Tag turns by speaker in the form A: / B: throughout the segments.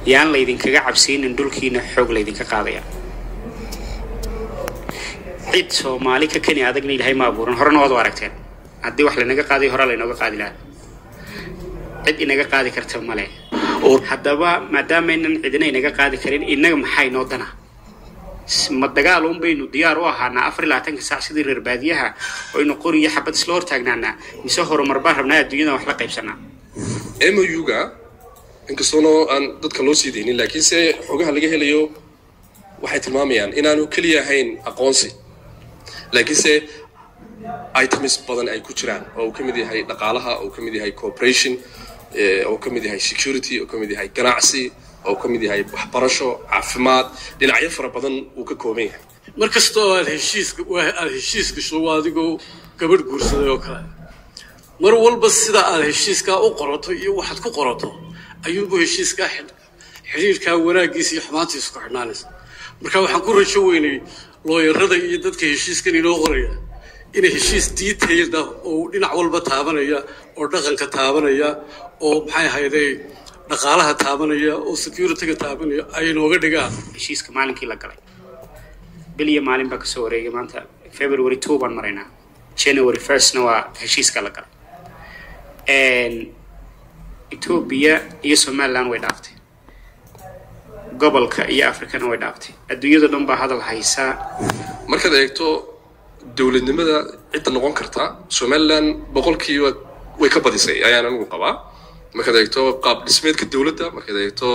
A: yaan laydinkaga cabsiinin dhulkiina xoog laydinka qaadaya cid soomaali ka keni adagna ilaahay ma abuuran horena waad u aragteen haddii wax lanaga qaadayo hore laynooga qaadi lahaa cid inaga qaadi karta male haddaba maadaamaynan cidina inaga qaadi karin innaga maxaa inoo dana ma dagaal un baynu diyaar u ahaanaa afar iyo labaatanka saac sidii reer baadiyaha oynu qori iyo xabad isla hortaagnaanaa mise horumar baan rabnaa adduunyada wax la qaybsanaa
B: mou-ga inkastoona aan dadka loo sii daynin laakiinse xogaha laga helayo waxay tilmaamayaan inaanu keliya ahayn aqoonsi laakiinse items badan ay ku jiraan oo uu ka mid yahay dhaqaalaha oo uu ka mid yahay cooperation oo ka mid yahay security oo ka mid yahay ganacsi oo ka mid yahay waxbarasho caafimaad dhinacyo fara badan uu ka kooban yahay
C: mar kasta oo aad heshiiska aad heshiis gasho waa adigoo gabadh guursaday oo kale mar walba sida aad heshiiskaa u qorato iyo waxaad ku qorato ayuunbu heshiiskaa xidhiirkaa wanaaggiisa iyo xumaantiisa ku xidhnaanaysa marka waxaan ku rajo weynay looyarada iyo dadka heshiiskan inoo qoraya inay heshiis detailed ah oo dhinac walba taabanaya oo dhaqanka taabanaya oo maxay ahayday dhaqaalaha taabanaya oo securityga taabanaya ay inooga dhigaan
A: heshiiska maalinkii la galay bil iyo maalin baa kasoo wareegay maanta february two baan maraynaa january firstna waa heshiiska la galay etoobiya iyo somaliland way dhaaftay gobolka iyo africana way dhaaftay adduunyado dhan baa hadal haysaa
B: markaad eegto dowladnimada cidda noqon karta somaliland boqolkiiba way ka badisay ayaan anigu qabaa markaad eegto qaab dhismeedka dowladda markaad eegto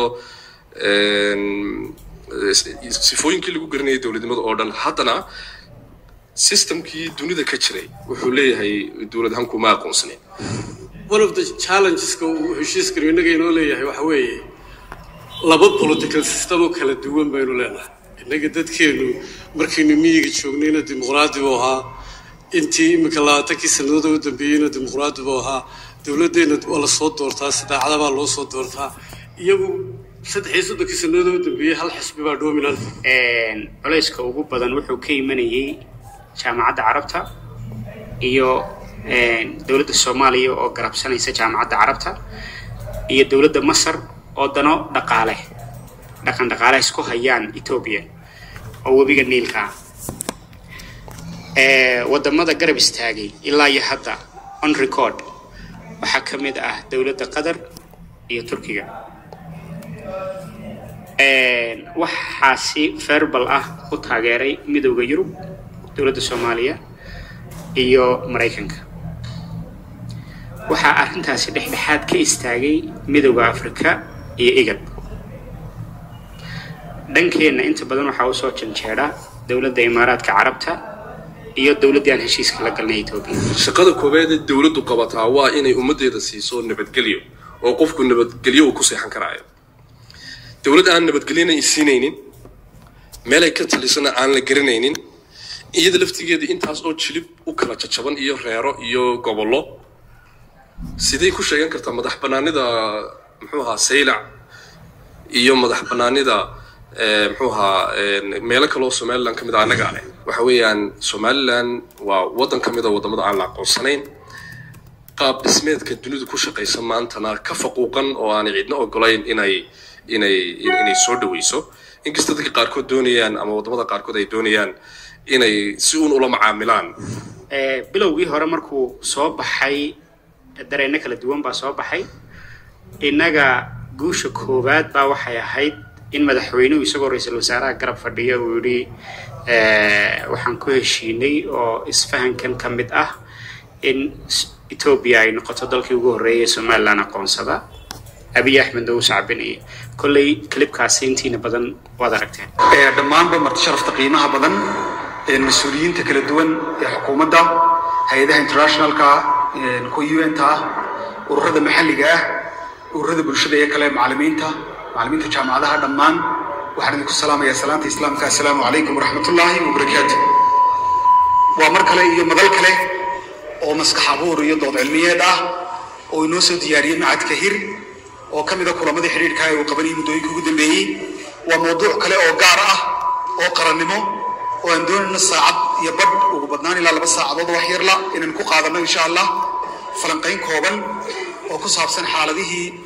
B: sifooyinkii lagu garanayay dowladnimada oo dhan haddana systemkii dunida ka jiray wuxuu leeyahay dowlad ahaan kuma aqoonsanin
C: one of the challengeska uu heshiiskanu innaga inoo leeyahay waxa weeye laba political system oo kala duwan baynu leenahay innaga dadkeenu markaynu miyiga joognayna dimuqraadi buu ahaa intii iminka labaatankii sanadooda u dambeeyeyna dimuqraadi buu ahaa dowladdeena waa la soo doortaa sidaacada baa loo soo doortaa iyagu saddex iyo soddonkii sanadooda u dambeeyey hal xisbi baa dominant
A: culayska ugu badan wuxuu ka imanayay jaamacadda carabta iyo dowladda soomaaliya oo garabsanaysa jaamacadda carabta iyo dowladda masar oo dano dhaqaale dhaqan dhaqaale isku hayaan etoobiya oo webiga niilka ah wadamada garab istaagay ilaa iyo hadda on record waxaa ka mid ah dowladda qatar iyo turkiga waxaasi ferbal ah u taageeray midowda yurub dowladda soomaaliya iyo maraykanka waxaa arrintaasi dhexdhexaad ka istaagay midowda afrika iyo igad dhankeenna inta badan waxaa usoo janjeedha dowladda imaaraadka carabta iyo dowladdii aan heshiiska la galnay etoobiya
B: shaqada koowaad ee dowladdu qabataa waa inay ummaddeeda siiso nabadgelyo oo qofku nabadgelyo uu ku seexan karaayo dowlad aan nabadgelyona i siinaynin meelay ka talisana aan la garanaynin iyada laftigeeda intaas oo jilib u kala jajaban iyo reero iyo gobollo siday ku sheegan kartaa madax banaanida muxuu ahaa saylac iyo madax banaanida muxuu ahaa meelo kaloo somaliland ka mid a annaga leh waxa weeyaan somaliland waa waddan ka mid a waddamada aan la aqoonsanayn qaab dhismeedka dunidu ku shaqaysa maantana ka faquuqan oo aanay cidna ogolayn inay inay inay soo dhaweyso inkasta dadka qaarkood doonayaan ama waddamada qaarkood ay doonayaan inay si uun ula macaamilaan
A: bilowgii hore markuu soo baxay dareenno kala duwan baa soo baxay innaga guusha koowaad baa waxay ahayd in madaxweynuhu isagoo ra-iisul wasaaraha garab fadhiya uu yidhi waxaan ku heshiinay oo isfahankan ka mid ah in etoobiya ay noqoto dalkii ugu horreeyay somaliland aqoonsada abiy axmedna uu sacbinayay kolley klibkaasi intiina badan waad aragteen
D: dhammaanba marti sharafta qiimaha badan mas-uuliyiinta kala duwan ee xukuumadda hay-adaha internationalka kuwa un ta ah ururada maxalliga ah ururada bulshada ee kale macalimiinta macalimiinta jaamacadaha dhammaan waxaan idinku salaamayaa salaanta islaamka assalaamu calaykum waraxmatullaahi wabarakaatu waa mar kale iyo madal kale oo maskax abuur iyo dood cilmiyeed ah oo inoo soo diyaariyey macadka hir oo ka mida kulamadii xidhiidhka ee uu qabanayay muddooyinka ugu dambeeyey waa mawduuc kale oo gaar ah oo qarannimo oo aan doonayno saacad iyo badh ugu badnaan ilaa laba saacadood wax yarla inaan ku qaadanno insha allah falanqayn kooban oo ku saabsan xaaladihii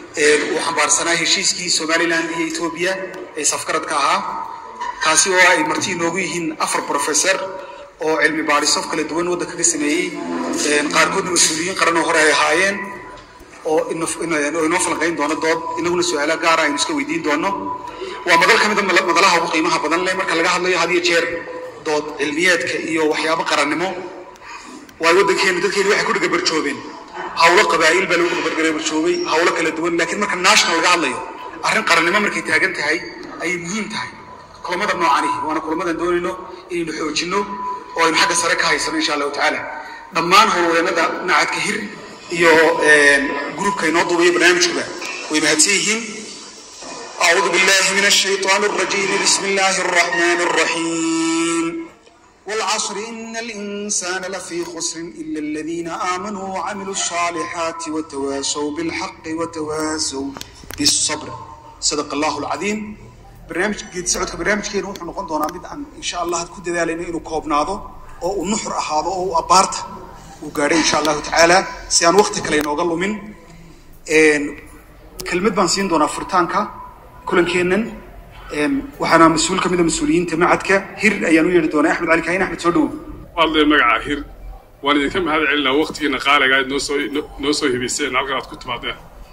D: uu xambaarsanaa heshiiskii somaliland iyo etoobiya ee safgaradka ahaa kaasi oo ay marti inoogu yihiin afar professor oo cilmi baadhiso kala duwan waddanka ka sameeyey qaarkoodna mas-uuliyiin qaran oo hore ay ahaayeen oo oo inoo falanqayn doono dood inaguna su-aala gaara aynu iska weydiin doono waa madal ka mida madalaha ugu qiimaha badan leh marka laga hadlayo had iyo jeer dood cilmiyeedka iyo waxyaabo qarannimo waayo waddankeenu dadkeenu waxay ku dhagabarjoobeen hawlo qabaa'il baa lagu dhagabarjoobay hawlo kala duwan laakiin marka national laga hadlayo arrin qarannimo markay taagan tahay ayay muhiim tahay kulamada noocani waana kulamadan doonayno inaynu xoojinno oo aynu xagga sare ka haysano insha allahu tacaala dhammaan howlwadeenada nacadka hir iyo gruubka inoo duubaya barnaamijkuba way mahadsan yihiin أعوذ بالله من الشيطان الرجيم بسم الله الرحمن الرحيم والعصر إن الإنسان لفي خسر إلا الذين آمنوا وعملوا الصالحات وتواسوا بالحق وتواسوا بالصبر صدق الله العظيم برنامج جيد سعودك برنامج كين وحنا نقول دونا مد أن إن شاء الله تكون ذلك إنه كوبناضو أو النحر أهذا أو أبارت وقاري إن شاء الله تعالى سيان وقتك لين أقل من إن كلمة بنسين دونا فرتانكا kulankeennan waxaana mas-uul ka mida mas-uuliyiinta macadka hir ayaan u yeedhi doonaa axmed cali kaahin axmed soo dhowow
E: waadle magaca hir waan idinka mahad celinaa waqtigiina qaaliga aad noo soo noo soo hibayseen halkan aad ku timaadeen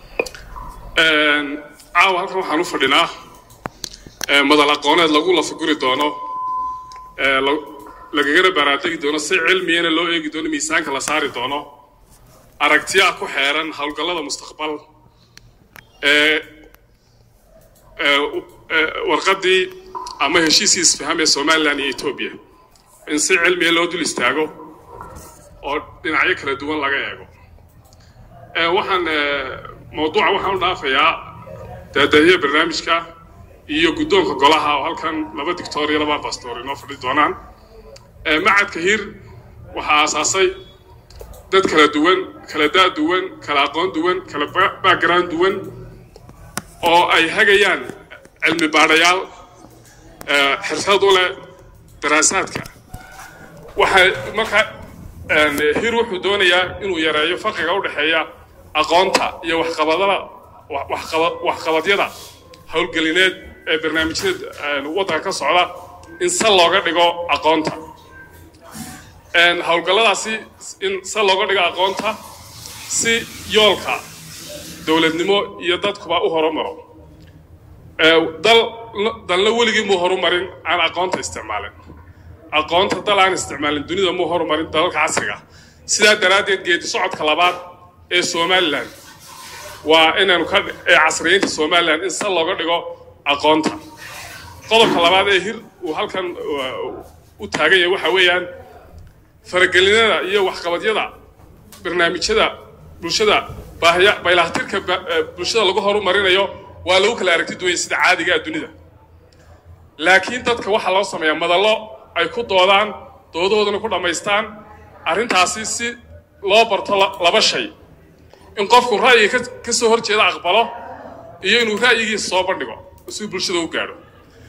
E: caawa halkan waxaan u fadhinaa madal aqooneed lagu lafaguri doono lagagana baraategi doono si cilmiyana loo eegi doono miisaanka la saari doono aragtiyaa ku xeeran howlgallada mustaqbal ee warqaddii ama heshiiskii isfaham ee somalilan iyo etoobiya in si cilmiya loo dul istaago oo dhinacyo kala duwan laga eego waxaan mawduuca waxaan u dhaafayaa daadahiya barnaamijka iyo guddoonka golaha oo halkan laba dictor iyo laba bastoor inoo fadhi doonaan macadka hir waxaa aasaasay dad kala duwan kala daa duwan kala aqoon duwan kala background duwan oo ay hagayaan cilmi baadhayaal xirfad u leh daraasaadka waxay marka hir wuxuu doonayaa inuu yareeyo farqiga u dhexeeya aqoonta iyo waxqabadada waxqabadyada howlgelineed ee barnaamijyada waddanka ka socda in sal looga dhigo aqoonta howlgalladaasi in sal looga dhigo aqoonta si yoolka dowladnimo iyo dadkuba u horumaro dal dalna weligii muu horumarin aan aqoonta isticmaalin aqoonta dal aan isticmaalin dunida muu horumarin dalalka casriga sidaa daraaddeed geedi socodka labaad ee somalilan waa inaanu ka ee casriyeynta somalilan in sal looga dhigo aqoonta qodobka labaad ee hir uu halkan u taagan yahay waxa weeyaan faragelinada iyo waxqabadyada barnaamijyada bulshada baahiya baylahtirka bulshada lagu horumarinayo waa lagu kala aragti duwanya sida caadiga ah dunida laakiin dadka waxaa loo sameeyaa madallo ay ku doodaan doodahoodana ku dhammaystaan arrintaasi si loo barto laba shay in qofku ra'yiga ka soo hor jeeda aqbalo iyo inuu ra'yigiisa soo bandhigo si bulshada u gaadho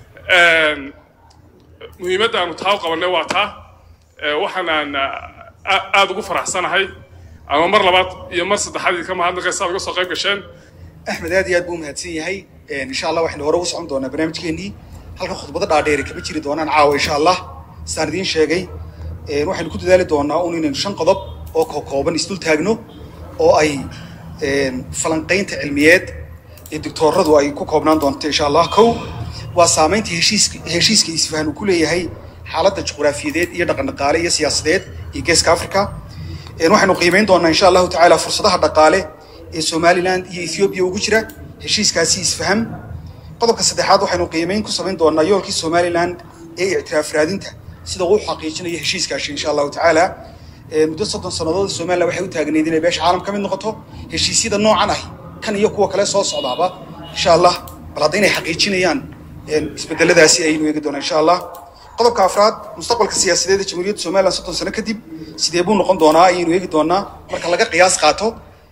E: muhiimadda aanu taa u qabannay waa taa waxaanaan aada ugu faraxsanahay ama mar labaad iyo mar saddexaad idinka mahadnaqaysa aad uga soo qayb gasheen
D: axmed aad iyo aad buu mahadsan yahay insha allah waxaynu hore ugu socon doonaa barnaamijkeenii halka khudbado dhaadheeri kama jiri doonaan caawa insha allah sidaan idiin sheegay waxaynu ku dadaali doonaa un inaynu shan qodob oo kokooban isdul taagno oo ay falanqaynta cilmiyeed ee doctooradu ay ku koobnaan doonto insha allah kow waa saamaynta heshiiska heshiiska isfahan uu ku leeyahay xaaladda juqraafiyadeed iyo dhaqandhaqaale iyo siyaasadeed iyo geeska africa waxaynu qiimeyn doonaa insha allahu tacaala fursadaha dhaqaale ee somaliland iyo ethoobiya ugu jira heshiiskaasi isfaham qodobka saddexaad waxaynu qiimeyn ku samayn doonaa yoolkii somaliland ee ictiraaf raadinta sida uu xaqiijinayo heshiiskaasi insha allahu tacaala muddo soddon sannadood somaliland waxay u taagnayd inay beesha caalam ka mid noqoto heshiisyada noocan ahi kan iyo kuwa kale soo socdaaba insha allah bal hadda inay xaqiijinayaan isbedeladaasi ayaynu eegi doonaa insha allah qodobka afraad mustaqbalka siyaasadeed ee jamhuuriyadda somaliland soddon sano kadib sidee buu noqon doonaa ayaynu eegi doonaa marka laga qiyaas qaato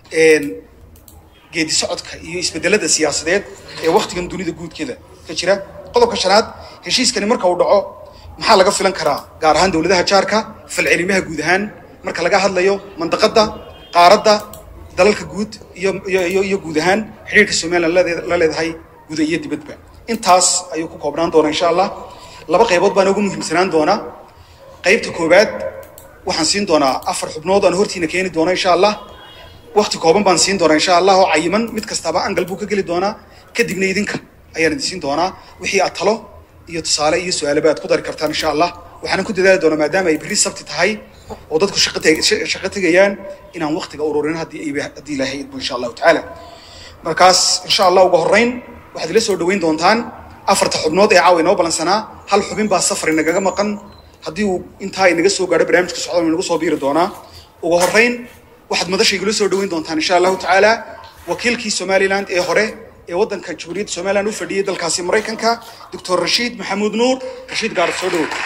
D: geedi socodka iyo isbedelada siyaasadeed ee waktigan dunida guudkeeda ka jira qodobka shanaad heshiiskani marka uu dhaco maxaa laga filan karaa gaar ahaan dowladaha jaarka falcelimaha guud ahaan marka laga hadlayo mandaqadda qaaradda dalalka guud iyo iyo iyo iyo guud ahaan xidhiirka somaliland ladeed- la leedahay guda iyo dibadba intaas ayuu ku koobnaan doonaa insha allah laba qaybood baan ugu muhiimsanaan doonaa qaybta koowaad waxaan siin doonaa afar xubnood aan hortiina keeni doono insha allah wakti kooban baan siin doonaa insha allah oo cayiman mid kastaba angal buu ka geli doonaa kadibna idinka ayaan idin siin doonaa wixii aad talo iyo tusaale iyo su-aalaba aad ku dari kartaan insha allah waxaanan ku dadaali doonaa maadaama ay berri sabti tahay oo dadku shaqo teg- sha- shaqo tegayaan inaan waktiga ururin haddii ay- haddii ilaahay idmo insha allahu tacaala markaas insha allah ugu horreyn waxaad ila soo dhoweyn doontaan afarta xubnood ee caawa inoo balansanaa hal xubin baa safar inagaga maqan haddii uu intaa inaga soo gaadho barnaamijka socda inagu soo biiri doonaa ugu horreyn waxaad madasha igula soo dhoweyn doontaan insha allahu tacaala wakiilkii somaliland ee hore ee waddanka jamhuuriyadda somaliland u fadhiyey dalkaasi maraykanka doctor rashiid maxamuud nuur rashiid gaarad soo dhowow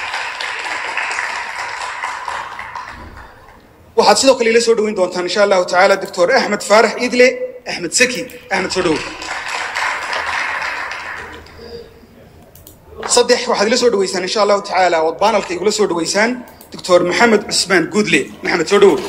D: waxaad sidoo kale ila soo dhoweyn doontaan insha allahu tacaala doctor axmed faarax idle axmed saki axmed soo dhowow saddex waxaad ila soo dhaweysaan insha allahu tacaala ood baanalka igula soo dhaweysaan doctor maxamed cusmaan guudle maxamed soo dhowow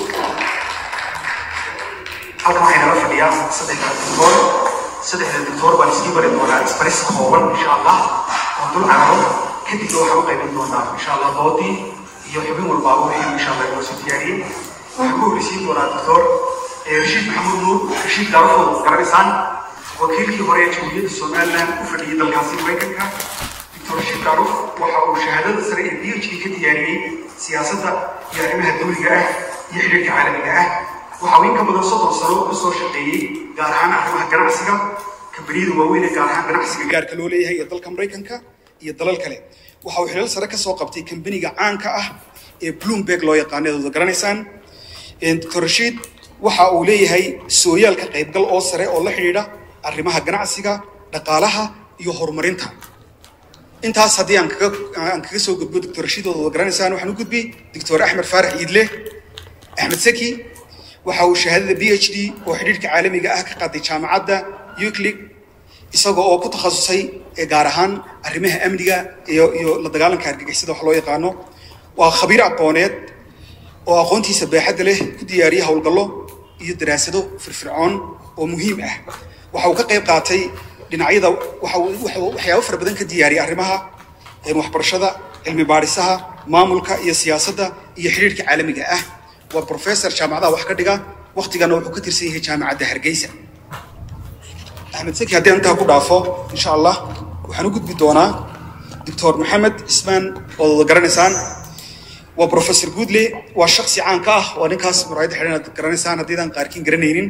F: halkan waxay nala fadhiyaan saddexda doctor saddexda doctor baan iskii bari doonaa isbaris kooban insha allah oo dul cararo kadibna waxaan u qaybin doonaa insha allah doodii iyo xubin walbaaba wixii insha allah inoo soo diyaariyey waxaan ku horeysiin doonaa doctor eh, rashiid maxamuud nuur rashiid gaarafood garanaysaan wakiilkii hore ee jamhuuriyadda somaliland u fadhiyey dalkaasi maraykanka doctor rashiid gaaruf waxa uu shahaadada sare ee phd ka diyaariyey siyaasadda iyo arrimaha dawliga ah iyo xidhiirka caalamiga ah waxa uu in ka badan soddon sano ka soo shaqeeyey gaar ahaan arrimaha ganacsiga kambaniyada waaweyn ee gaar ahaan ganacsiga
D: gaarka loo leeyahay ee dalka maraykanka iyo dalal kale waxa uu xilal sare ka soo qabtay kambaniga caanka ah ee bloomberg loo yaqaano eed wada garanaysaan doctor rashiid waxa uu leeyahay sooyaalka qaybgal oo sare oo la xidhiidha arrimaha ganacsiga dhaqaalaha iyo horumarinta intaas haddii aan kaga aan kaga soo gudbo doctor rashiid oo wada garanaysaan waxaan u gudbi doctor axmed faarax iidle axmed saki waxa uu shahaadada b h d oo xidhiirka caalamiga ah ka qaaday jaamacadda euclid isaga oo ku takhasusay ee gaar ahaan arrimaha amniga iyo iyo la dagaalanka argagixisada wax loo yaqaano waa khabiir aqooneed oo aqoontiisa baaxadda leh ku diyaariya howlgallo iyo daraasado firfircoon oo muhiim ah waxa uu ka qayb qaatay dhinacyada waxa uu waxa uu waxyaabo fara badan ka diyaariyay arrimaha een waxbarashada cilmi baadhisaha maamulka iyo siyaasadda iyo xidhiirka caalamiga ah waa professor jaamacadaha wax ka dhiga waktigana wuxuu ka tirsan yahay jaamacadda hargeysa axmed saki haddii aan intaa ku dhaafo insha allah waxaan u gudbi doonaa doctor maxamed cismaan ood wada garanaysaan waa professor goodley waa shaksi caan ka ah waa ninkaas muraayadda xidhan aad garanaysaan haddiidaan qaarkiin garanaynin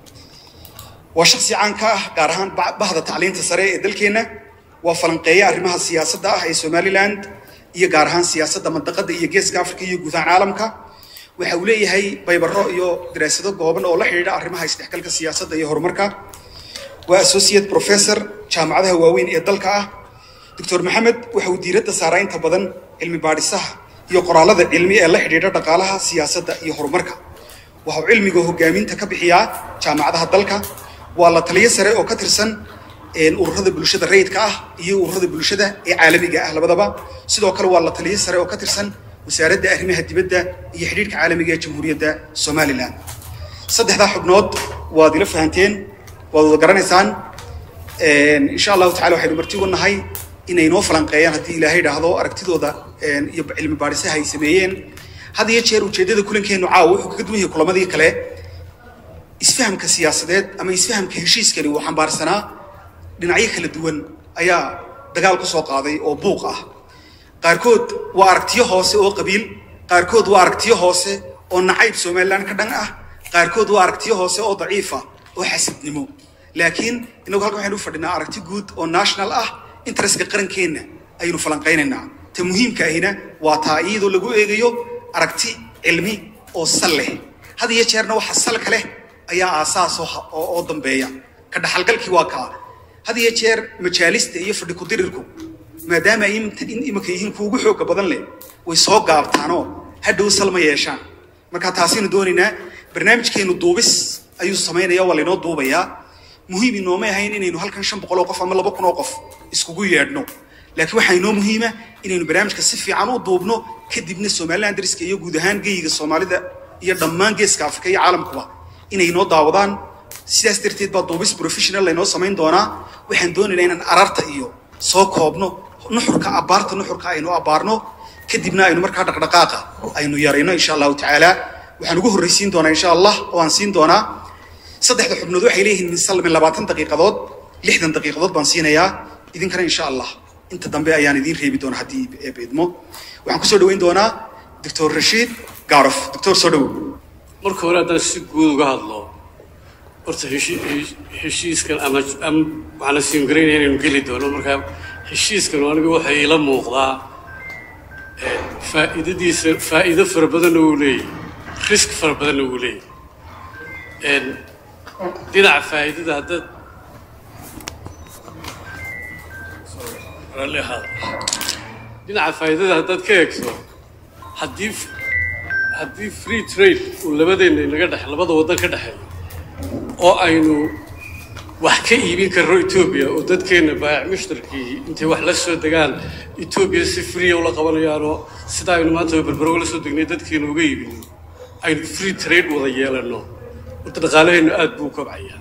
D: waa shaksi caan ka ah gaar ahaan ba- bahda tacliinta sare ee dalkeenna waa falanqeeya arrimaha siyaasadda ah ee somaliland iyo gaar ahaan siyaasadda mandaqadda iyo geeska afrika iyo guud ahaan caalamka waxa uu leeyahay baybaro iyo daraasado gooban oo la xidhiidha arrimaha isdhexgalka siyaasadda iyo horumarka waa associate professor jaamacadaha waaweyn ee dalka ah doctor maxamed waxa uu diiradda saaraa inta badan cilmi baadhisaha iyo qoraalada cilmi ee la xidhiidha dhaqaalaha siyaasadda iyo horumarka waxa uu cilmiga hogaaminta ka bixiyaa jaamacadaha dalka waa la taliyo sare oo ka tirsan een, ururada bulshada rayidka ah iyo ururada bulshada ee caalamiga ah labadaba sidoo kale waa la taliyo sare oo ka tirsan wasaaradda arrimaha dibadda iyo xidhiidhka caalamiga ee jamhuuriyadda somaliland saddexdaa xubnood waad ila fahanteen waad wada garanaysaan Een, insha allahu tacala waxaynu marti uga nahay inay noo falanqeeyaan haddii ilaahay idhaahdo aragtidooda een, iyo cilmi baadhisaha ay sameeyeen had iyo jeer ujeeddada kulankeenu caawa wuxuu kaga duwan yahay kulamadii kale isfahamka siyaasadeed ama isfahamka heshiiskani uu xambaarsanaa dhinacyo kala duwan ayaa dagaal ku soo qaaday oo buuq ah qaarkood waa aragtiyo hoose oo qabiil qaarkood waa aragtiyo hoose oo nacayb somaliland ka dhan ah qaarkood waa aragtiyo hoose oo daciifa oo xasidnimo laakiin inagu halkan waxaynu u fadhinaa aragti guud oo national ah interestka qarankeenna ayaynu falanqaynaynaa ta muhiimka ahina waa taa iyadoo lagu eegayo aragti cilmi oo sal leh had iyo jeerna waxa salka leh ayaa aasaas oo ha- oo oo dambeeya ka dhaxalgalkii waa kaa had iyo jeer majaalista iyo fadhi kudirirku maadaama ay imta- in imika yihiin kuwa ugu xooga badan leh way soo gaabtaanoo hadhow salma yeeshaan marka taasaynu doonaynaa barnaamijkeenu duubis ayuu samaynaya waa laynoo duubayaa muhiim inoomay ahayn inaynu halkan shan boqol oo qof ama laba kun oo qof iskugu yeedhno laakiin waxaa inoo muhiima inaynu barnaamijka si fiican u duubno kadibna somaliland dariska iyo guud ahaan geyiga soomaalida iyo dhammaan geeska afrika iyo caalamkuba inay noo daawadaan sidaas darteed baa duubis professional laynoo samayn doonaa waxaan doonaynaa inaan ararta iyo soo koobno nuxurka abbaarta nuxurka aynu abbaarno kadibna aynu markaa dhaqdhaqaaqa aynu yarayno insha allahu tacaala waxaan ugu horraysiin doonaa insha allah oo aan siin doonaa saddexda xubnood waxay leeyihiin min salmin labaatan daqiiqadood lixdan daqiiqadood baan siinayaa idinkana insha allah inta dambe ayaan idiin reebi doonaa haddii eeb idmo waxaan kusoo dhaweyn doonaa doctor rashiid gaarof doctor soo dhawow
C: marka hore haddaan si guud uga hadlo horta heshi- hesh- heshiiskan ama ama waxaana siingaraynaya inaynu geli doono marka heshiiskan aniga waxay ila muuqdaa eh, faa'iidadiisa faa'iido fara badanna wuu leeyahay risk fara badanna wuu leeyahay En, dhinaca faa'iidada haddaad raalli ahaada. dhinaca faa'iidada haddaad ka eegto haddii haddii free trade uu labadeenna inaga dhex labada waddan ka dhexeeyo oo aynu wax ka iibin karno etoobiya oo dadkeenna baayac mushtarkii intay wax la soo degaan etoobiya si free ula qabanayaanoo sida aynu maanta berbero la soo degnay dadkeena uga iibino aynu free trade wada yeelanno horta dhaqaalaheennu aad buu u kobcayaa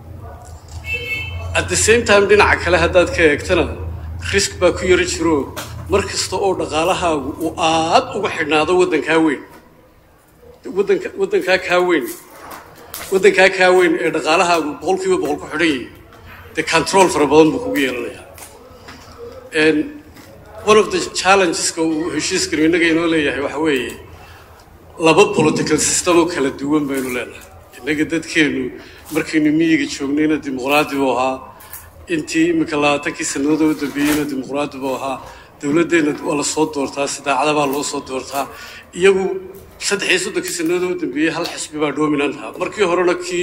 C: at the same time dhinaca kale haddaad ka eegtana risk baa ku yaro jiro mar kasta oo dhaqaalahaagu uu aad uga xidhnaado waddankaa weyn waddanka waddankaa kaa weyn waddankaa kaa weyn ee dhaqaalahaagu boqolkiiba boqol ku xidhan yahay dee control fara badan buu kugu yeelanayaa And one of the challengeska uu heshiiskanu innaga inoo leeyahay waxa weeye laba political system oo kala duwan baynu leenahay innaga dadkeenu markaynu miyiga joognayna dimuqraadi buu ahaa intii imika labaatankii sannadood oo u dambeeyeyna dimuqraadi buu ahaa dowladdeenna waa la soo doortaa si daacada baa loo soo doortaa iyagu saddex iyo soddonkii sannadood oo u dambeeyey hal xisbi baa dominant ahaa markii horena kii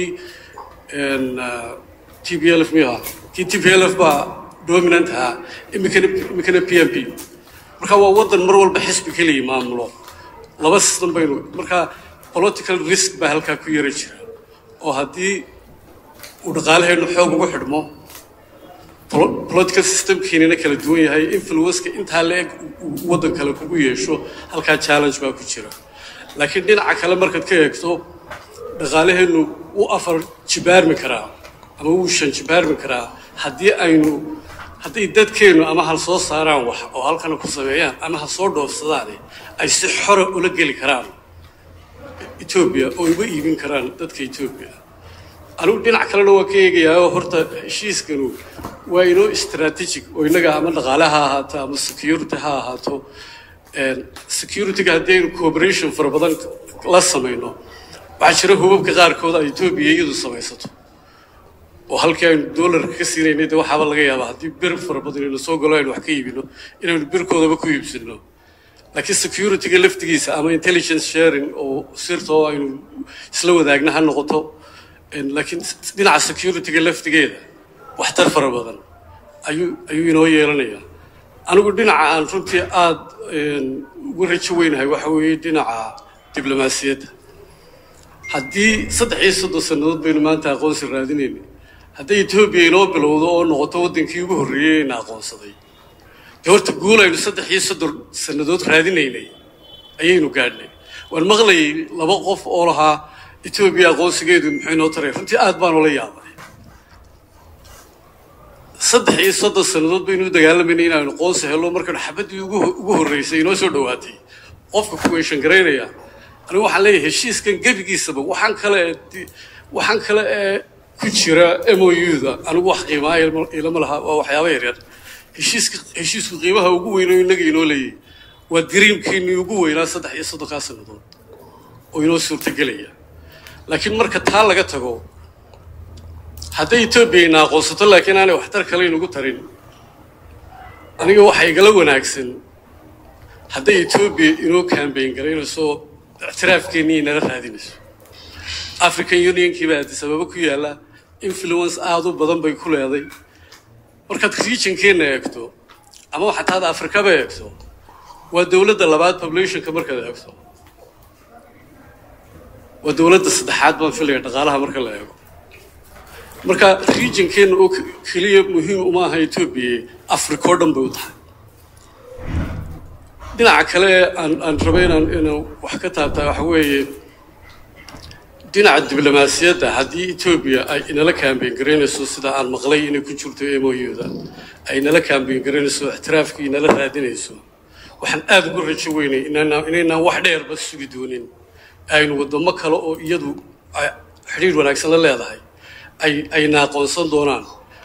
C: t b l f miyuu ahaa kii t p l f baa dominant ahaa imikana imikana p m p marka waa waddan mar walba xisbi keliya maamulo laba system baynu marka political risk baa halkaa ku yara jira oo haddii uu dhaqaalaheennu xoog ugu xidhmo polo- political systemkiinina kala duwan yahay influenceka intaa la-eg uu waddan kale kugu yeesho halkaa challenge baa ku jira laakiin dhinaca kale markaad ka eegto dhaqaalaheennu wuu afar jibaarmi karaa ama wuu shan jibaarmi karaa haddii aynu hadday dadkeennu ama hal soo saaraan wax oo halkana ku sameeyaan ama ha soo dhoofsadaan ay si xora ula geli karaan etoobiya oo uga iibin karaan dadka etoobiya anigu dhinac kalena waa ka eegayaa oo horta heshiiskanu waa inoo strategic oo innaga ama dhaqaale ha ahaato ama security ha ahaato securityga haddii aynu cooperation fara badan la samayno waxaa jira hubabka qaarkood ay etoobiya iyadu samaysato oo halkii aynu doolarka ka siinaynay de waxaaba laga yaabaa haddii bir fara badan aynu soo galo aynu wax ka iibino inaynu birkoodaba ku iibsino laakiin securityga laftigiisa ama intelligence sharing oo sirta oo aynu isla wadaagna ha noqoto En laakiin dhinaca securityga laftigeeda waxtar fara badan ayuu ayuu inoo yeelanayaa anigu dhinaca aan runtii aada uga rajo weynahay waxa weeye dhinaca diblomaasiyadda haddii saddex iyo soddon sannadood baynu maanta aqoonsi raadinayna hadday etoobiya inoo bilowdo oo noqoto waddankii ugu horreeyey ina aqoonsaday dee horta guul aynu saddex iyo soddon sannadood raadinaynay ayaynu gaadhnay waan maqlayay laba qof oo lahaa etoobiya aqoonsigeedu muxuu inoo taray runtii aad baan ula yaabay saddex iyo soddon sannadood baynu u dagaalamayna inaanu qoonsi helno markaynu xabaddii ugu ugu horreysay inoo soo dhowaatay qofka ku weeshan garaynaya anigu waxaan leeyahay heshiiskan gebigiisaba waxaan kale ee waxaan kale ee ku jira m o u-da anigu wax qiimaa ilama laha waa waxyaaba yaryar heshiiska heshiisku qiimaha ugu weyn oo innaga inoo leeyahay waa diriimkiinii ugu weynaa saddex iyo soddonkaa sannadood oo inoo suurtagelaya laakiin marka taa laga tago hadday etoobiya ina aqoonsato laakiin aanay waxtar kale inugu tarin aniga waxaa igala wanaagsan hadday etoobiya inoo kambayn garaynayso ictiraafkeennii inala raadinayso african unionkii baa addis ababa ku yaalla influence aada u badan bay ku leeday markaad regionkeenna eegto ama waxaad tahda afrikaba eegto waa dowladda labaad populationka markaad eegto waa dowladda saddexaad baan filaya dhaqaalaha marka la eego marka regionkeenna oo keliya muhiim uma aha etoobiya africa oo dhan bay u tahay dhinaca kale aan aan rabo inaan inaan wax ka taabtaa waxa weeye dhinaca diblomaasiyadda haddii etoobiya ay inala kaambeyn garaynayso sida aan maqlay inay ku jirto emoyuda ay inala kaambeyn garaynayso ixtiraafkii inala raadinayso waxaan aada ugu rajo weynay inaynaan inaynaan wax dheerba sugi doonin aynu waddamo kale oo iyadu ay xidhiir wanaagsan la leedahay ay ayna aqoonsan doonaan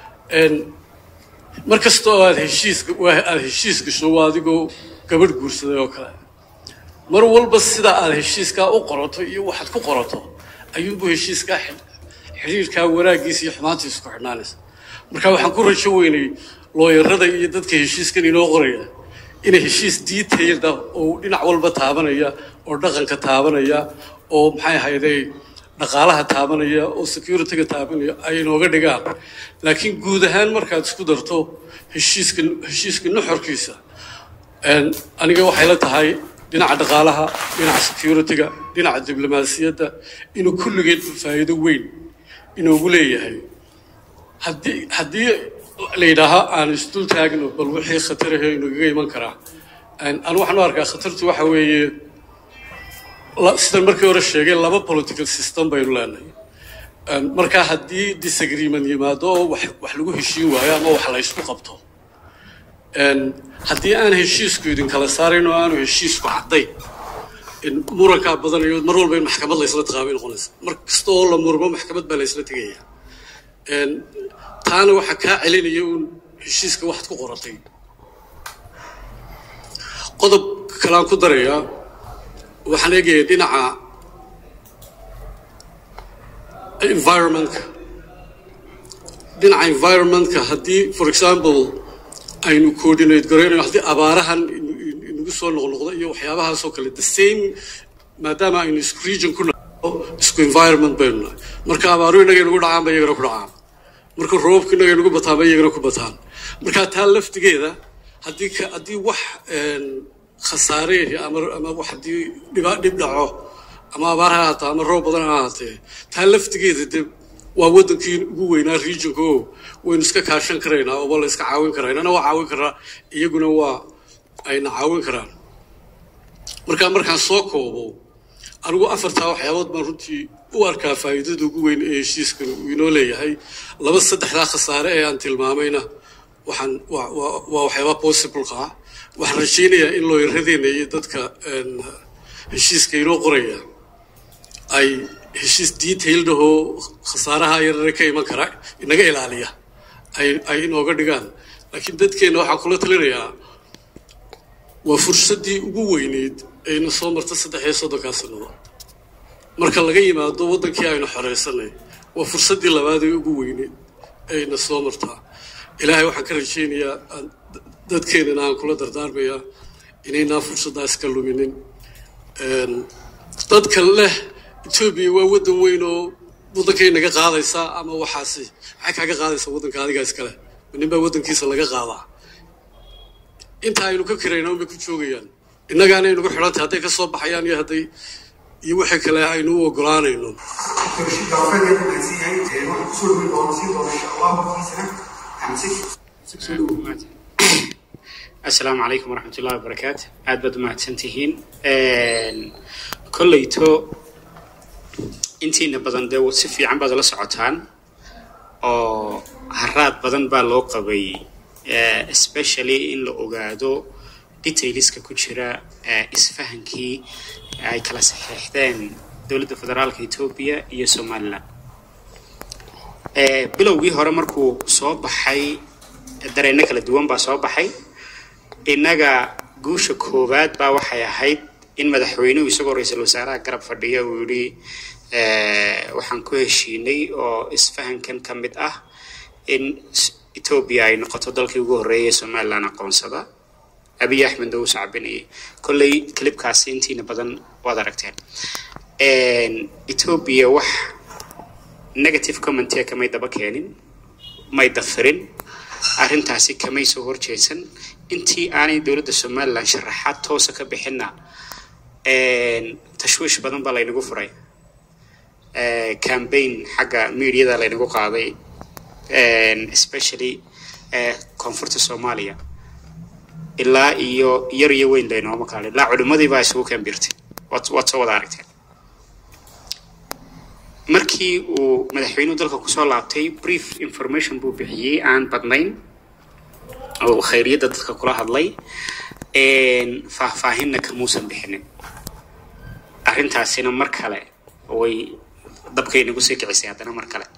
C: mar kasta oo aad heshiiska aada heshiis gasho waa adigoo gabadh guursaday oo kale mar walba sida aad heshiiskaa u qorato iyo waxaad ku qorato ayuunbu heshiiskaa xidhiirkaa wanaaggiisa iyo xumaantiisa ku xidhnaanaysa marka waxaan ku rajo weynay looyarada iyo dadka heshiiskan inoo qoraya inay heshiis detailed ah oo dhinac walba taabanaya oo dhaqanka taabanaya oo maxay ahayday dhaqaalaha taabanaya oo securityga taabanaya ay inooga dhigaan laakiin guud ahaan markaad isku darto heshiiska heshiiska nuxurkiisa aniga waxay la tahay dhinaca dhaqaalaha dhinaca securityga dhinaca diblomaasiyadda inuu kulligeed faa'iido weyn inoogu leeyahay haddii haddii la yidhaaho aan isdul taagno bal wixii khatarahe inagaga iman karaa anu waxaan u arkaa khatartu waxa weeye sidan markii hore sheegay laba political system baynu leenahay markaa haddii disagreement yimaado oo wax wax lagu heshiin waayo ama wax la ysku qabto haddii aan heshiisku idin kala saarayn oo aanu heshiisku caddayn murankaa badanayo mar walba in maxkamad la ysla taqaabay noqonaysa mar kasta oo la murmo maxkamad baa la ysla tegaya taana waxaa kaa celinaya uun heshiiska waxaad ku qoratay qodob kalaan ku darayaa waxaan eegaya dhinaca environmentka dhinaca environmentka haddii for example aynu coordinate garaynayo haddii abaarahan inagu soo noqnoqdo iyo waxyaabahaasoo kale the same maadaama aynu isku region ku naho isku environment baynu nahay marka abaaru inaga inagu dhacaan ba iyagana ku dhacaan marka roobku inaga inagu bataan ba iyagana ku bataan marka taa laftigeeda haddii haddii wax khasaareehi ama ama wax haddii dhiba dhib dhaco ama abaar ha ahaato ama roob badan ha ahaatee taa laftigeeda de waa waddankii ugu weynaa regionka o waynu iska kaashan karaynaa ooba la iska caawin karaa inana waa caawin karaa iyaguna waa ayna caawin karaan markaa markaan soo koobo anigu afartaa waxyaabood baan runtii u arkaa faa'iidada ugu weyn ee heshiiskan uu inoo leeyahay laba saddexdaa khasaare ee aan tilmaamayna waxaan waa waxyaaba possibleka ah waxaan rajaynayaa in looyaradeena iyo dadka heshiiska inoo qoraya ay heshiis detailed ahoo khasaaraha yarare ka iman kara inaga ilaaliya ay ay inooga dhigaan laakiin dadkeenna waxaan kula talinayaa waa fursaddii ugu weyneyd ayna soo marta saddex iyo soddonkaa sannado marka laga yimaado waddankii aynu xoreysanay waa fursaddii labaad ee ugu weyneyd ayna soo martaa ilaahay waxaan ka rajaynayaa dadkeenana aan kula dardaarmayaa inaynaan fursaddaas ka luminin dadka leh etoobiya waa waddan weyn oo waddankay naga qaadaysaa ama waxaasi maxay kaaga qaadaysaa waddanka adigaa iskale nin baa waddankiisa laga qaadaa inta aynu ka kirayna unbay ku joogayaan innagaana aynugu xidhantay hadday ka soo baxayaan iyo hadday iyo wixii kale aynu u ogolaanayno
A: asalaamu calaykum waraxmat ullahi wabarakaatu aad baad umahadsan tihiin kolleyto intiina badan dee si fiican baad la socotaan oo haraad badan baa loo qabay especially in la ogaado detailska ku jira isfahankii ay kala saxeexdeen dowladda federaalka etoobiya iyo somalilan bilowgii hore markuu soo baxay dareenno kala duwan baa soo baxay innaga guusha koowaad baa waxay ahayd in madaxweynuhu isagoo ra-iisul wasaaraha garab fadhiya uu yidhi waxaan ku heshiinay oo isfahankan ka mid ah in etoobiya ay noqoto dalkii ugu horreeyay somalilan aqoonsada abiy axmed oo u sacbinayay kolley clibkaasi intiina badan waad aragteen etoobiya wax negative commentia kamay daba keenin may dafirin arrintaasi kamay soo horjeedsan intii aanay dowladda somalilan sharaxaad toosa ka bixinna tashwiish badan baa laynagu furay cambaign xagga mediada laynagu qaaday especially koonfurta soomaaliya ilaa iyo yar iyo weyn laynooma kaalay ilaa culimmadii baa isugu kambirtay waad waad soo wada aragteen markii uu madaxweynuhu dalka kusoo laabtay brief information buu bixiyey aan badnayn oo uu khayriyadda dadka kula hadlay faahfaahinna kamuusan bixinin arrintaasina mar kale way dabkay nagu sii kicisay haddana mar kale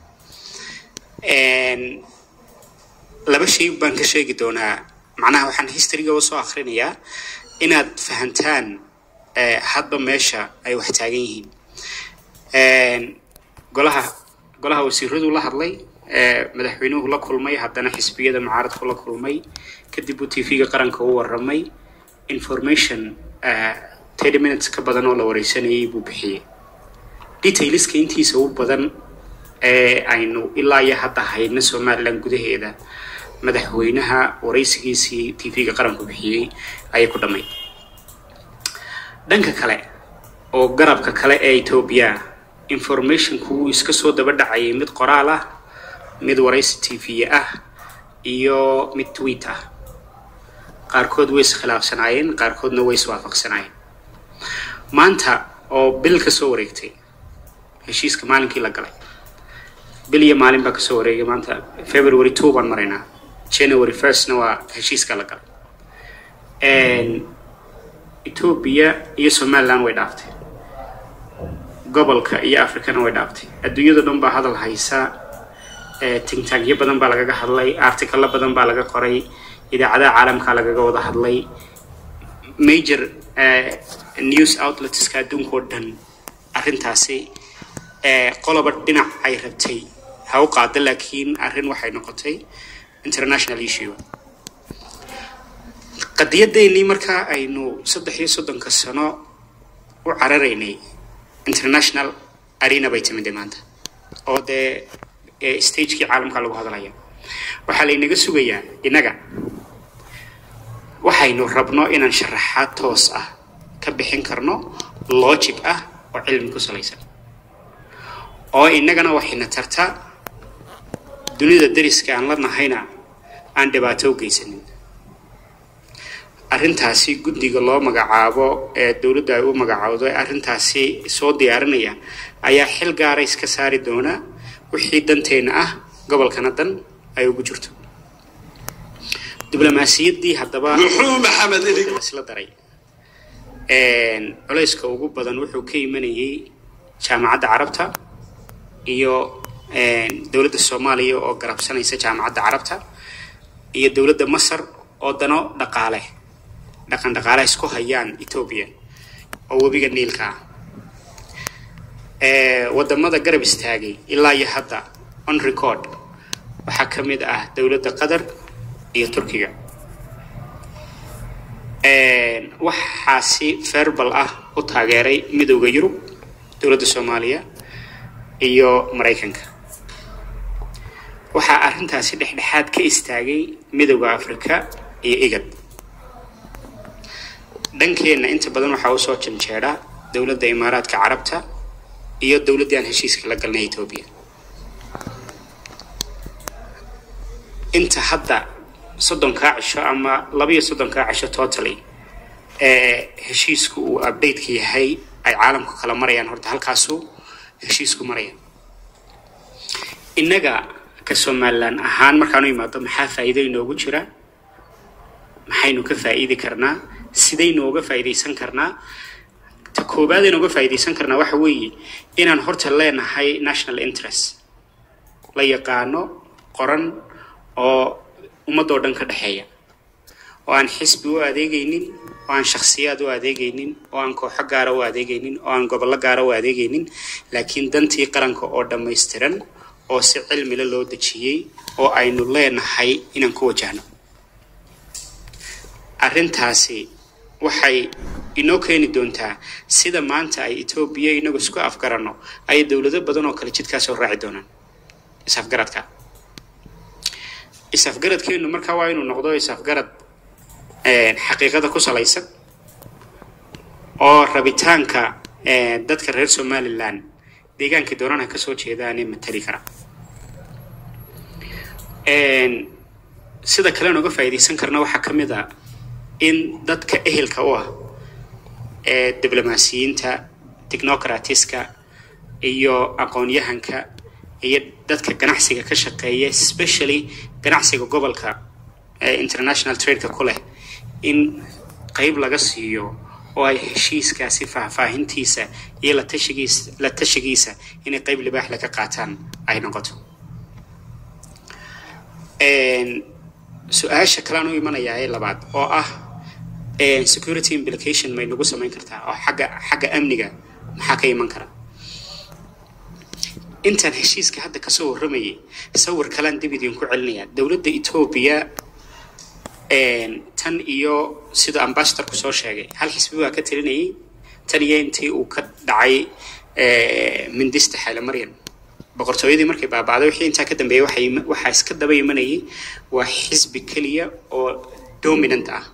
A: laba shay baan ka sheegi doonaa macnaha waxaan historyga usoo akrinayaa inaad fahantaan hadba meesha ay wax taagan yihiin golaha golaha wasiiradu la hadlay madaxweynuhu la kulmay haddana xisbiyada mucaaradku la kulmay kadib uu tv-ga qaranka u waramay information thirty minutes ka badan oo la wareysanayay buu bixiyey detailska intiisa u badan ee aynu ilaa iyo hadda hayna somaliland gudaheeda madaxweynaha waraysigiisii tv-ga qaranku bixiyey ayay ku dhammayd dhanka kale oo garabka kale ee etoobiya informationku wuu iska soo daba dhacayay mid qoraal ah mid waraysi tv ah iyo mid tweet ah qaarkood way iskhilaafsanaayeen qaarkoodna way iswaafaqsanaayeen maanta oo bil ka soo wareegtay heshiiska maalinkii la galay bil iyo maalin baa kasoo wareegay maanta february two baan maraynaa january firstna waa heshiiska la galay etoobiya iyo somaliland way dhaaftay gobolka iyo africana way dhaaftay adduunyada dhan baa hadal haysa tingtaagyo badan baa lagaga hadlay articalo badan baa laga qoray idaacadaha caalamkaa lagaga wada hadlay major news outletska adduunka oo dhan arrintaasi qoloba dhinac ay rabtay ha u qaada laakiin arrin waxay noqotay international issue qadiyadeennii markaa aynu saddex iyo soddonka sano u cararaynay international arena bay timid maanta oo dee stagekii caalamka lagu hadlaya waxaa laynaga sugayaa innaga waxaynu rabno inaan sharaxaad toos ah ka bixin karno logic ah oo cilmi ku salaysan oo innagana waxayna tarta dunida dariska aan la nahayna aan dhibaato u geysanin arrintaasi guddiga loo magacaabo ee dowladda ay u magacaawdo ee arrintaasi soo diyaarinaya ayaa xil gaara iska saari doona wixii danteenna ah gobolkana dan ay ugu jirto diblomaasiyaddii haddaba isla daray culayska ugu badan wuxuu ka imanayay jaamacadda carabta iyo dowladda soomaaliya oo garabsanaysa jaamacadda carabta iyo dowladda masar oo dano dhaqaale dhaqan dhaqaale isku hayaan etoobiya oo webiga niilka ah wadamada garab istaagay ilaa iyo hadda on record waxaa ka mid ah dowladda qatar iyo turkiga waxaasi ferbal ah u taageeray midowda yurub dowladda soomaaliya iyo maraykanka waxaa arrintaasi dhexdhexaad ka istaagay midowda africa iyo igad dhankeenna inta badan waxaa usoo janjeedha dowladda imaaraadka carabta iyo dowladdii aan heshiiska la galnay etoobiya inta hadda soddonkaa cisho ama labaiyo soddonkaa cisho totally ee heshiisku uu updateka yahay ay caalamku kala marayaan horta halkaasuu heshiisku maraya innaga ka somalilan ahaan markaanu imaado maxaa faa'iido inoogu jira maxaynu ka faa'iidi karnaa sidaynu uga faa'iidaysan karnaa ta koowaad aynu uga faa'iidaysan karnaa waxa weeye inaan horta leenahay national interest la yaqaano qoran oo ummadoo dhan ka dhexeeya oo aan xisbi u adeegaynin oo aan shakhsiyaad u adeegaynin oo aan kooxo gaara u adeegaynin oo aan gobollo gaara u adeegaynin laakiin dantii qaranka oo dhammaystiran oo si cilmile loo dejiyey oo aynu leenahay inaan ku wajahno arrintaasi waxay inoo keeni doontaa sida maanta ay etoobiya inagu isku afgaranno ay dowlado badan oo kale jidkaas oo raaci doonaan is-afgaradka is-afgaradkeenu markaa waa inuu noqdo is-afgarad xaqiiqada ku salaysan oo rabitaanka dadka reer somalilan deegaankii doonana kasoo jeedaane matali kara sida kalean uga faa'iidaysan karna waxaa ka mid a in dadka ehelka u ah ee diblomaasiyiinta technocratiska iyo aqoon-yahanka iyo dadka ganacsiga ka shaqeeya especially ganacsiga gobolka ee international tradeka ku leh in qeyb laga siiyo oo ay heshiiskaasi faahfaahintiisa iyo la tashigiisa la tashigiisa inay qeyb libaax laga qaataan ay noqoto su-aasha kalean u imanayaa ee labaad oo ah security implication may nagu samayn kartaa oo xagga xagga amniga maxaa ka iman kara intaan heshiiska hadda kasoo warramayay sawir kalean dib idinku celinayaa dowladda etoobiya tan iyo sida ambassadorku soo sheegay hal xisbi baa ka talinayay tan iyo intii uu ka dhacay mindista xaylamaryan boqortooyadii markay baaba'day wixii intaa ka dambeeyay waxay waxaa iska daba imanayay waa xisbi keliya oo dominant ah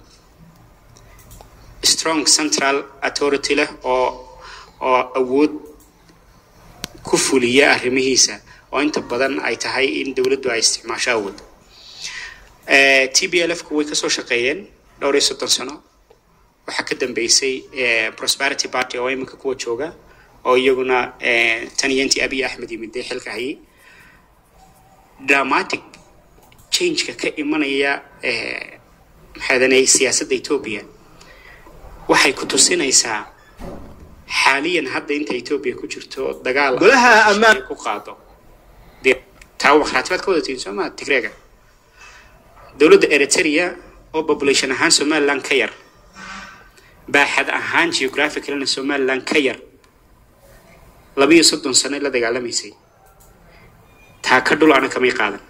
A: strong central authority leh oo oo awood ku fuliya arrimihiisa oo inta badan ay tahay in dowladdu ay isticmaasho awood t b l f ku way kasoo shaqeeyeen dhowr iyo soddon sano waxaa ka dambeysay prosperity party oo iminka kuwa jooga oo iyaguna tan iyo intii abiy axmed yimid dee xilka hayay dramatic changeka ka imanaya maxaadanay siyaasadda etoobiya waxay ku tusinaysaa xaaliyan hadda inta etoobiya ku jirto dagaal
G: Golaha ammaan-
A: ku qaado dee taa wakhraatibaad ka wadatiin soo maa tigreega dowladda eritrea oo population ahaan somaliland ka yar baaxad ahaan geographicalna somaliland ka yar labiyo soddon sano la dagaalamaysay taa ka dhul ana kamay qaadan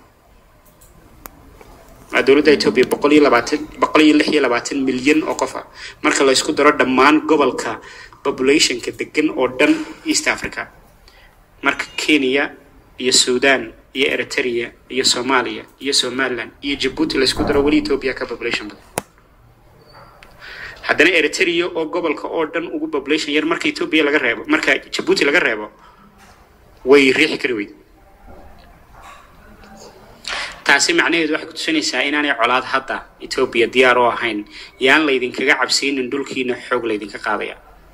A: waa dowladda etoobiya boqol iyo labaatan boqol iyo lix iyo labaatan milyan oo qof ah marka la isku daro dhammaan gobolka populationka degan oo dhan east africa marka kenya iyo sudan iyo eritrea iyo soomaaliya iyo somaliland iyo jabuuti la isku daro weli etoobiya ka population badan haddana eritrea oo gobolka oo dhan ugu population yar marka etoobiya laga reebo marka jabuuti laga reebo way riixi kari weyd taasi macnaheedu waxay ku tusinaysaa inaanay colaad hadda etoobiya diyaar oo ahayn yaan laydinkaga cabsiinin dhulkiina xoog laydinka qaadaya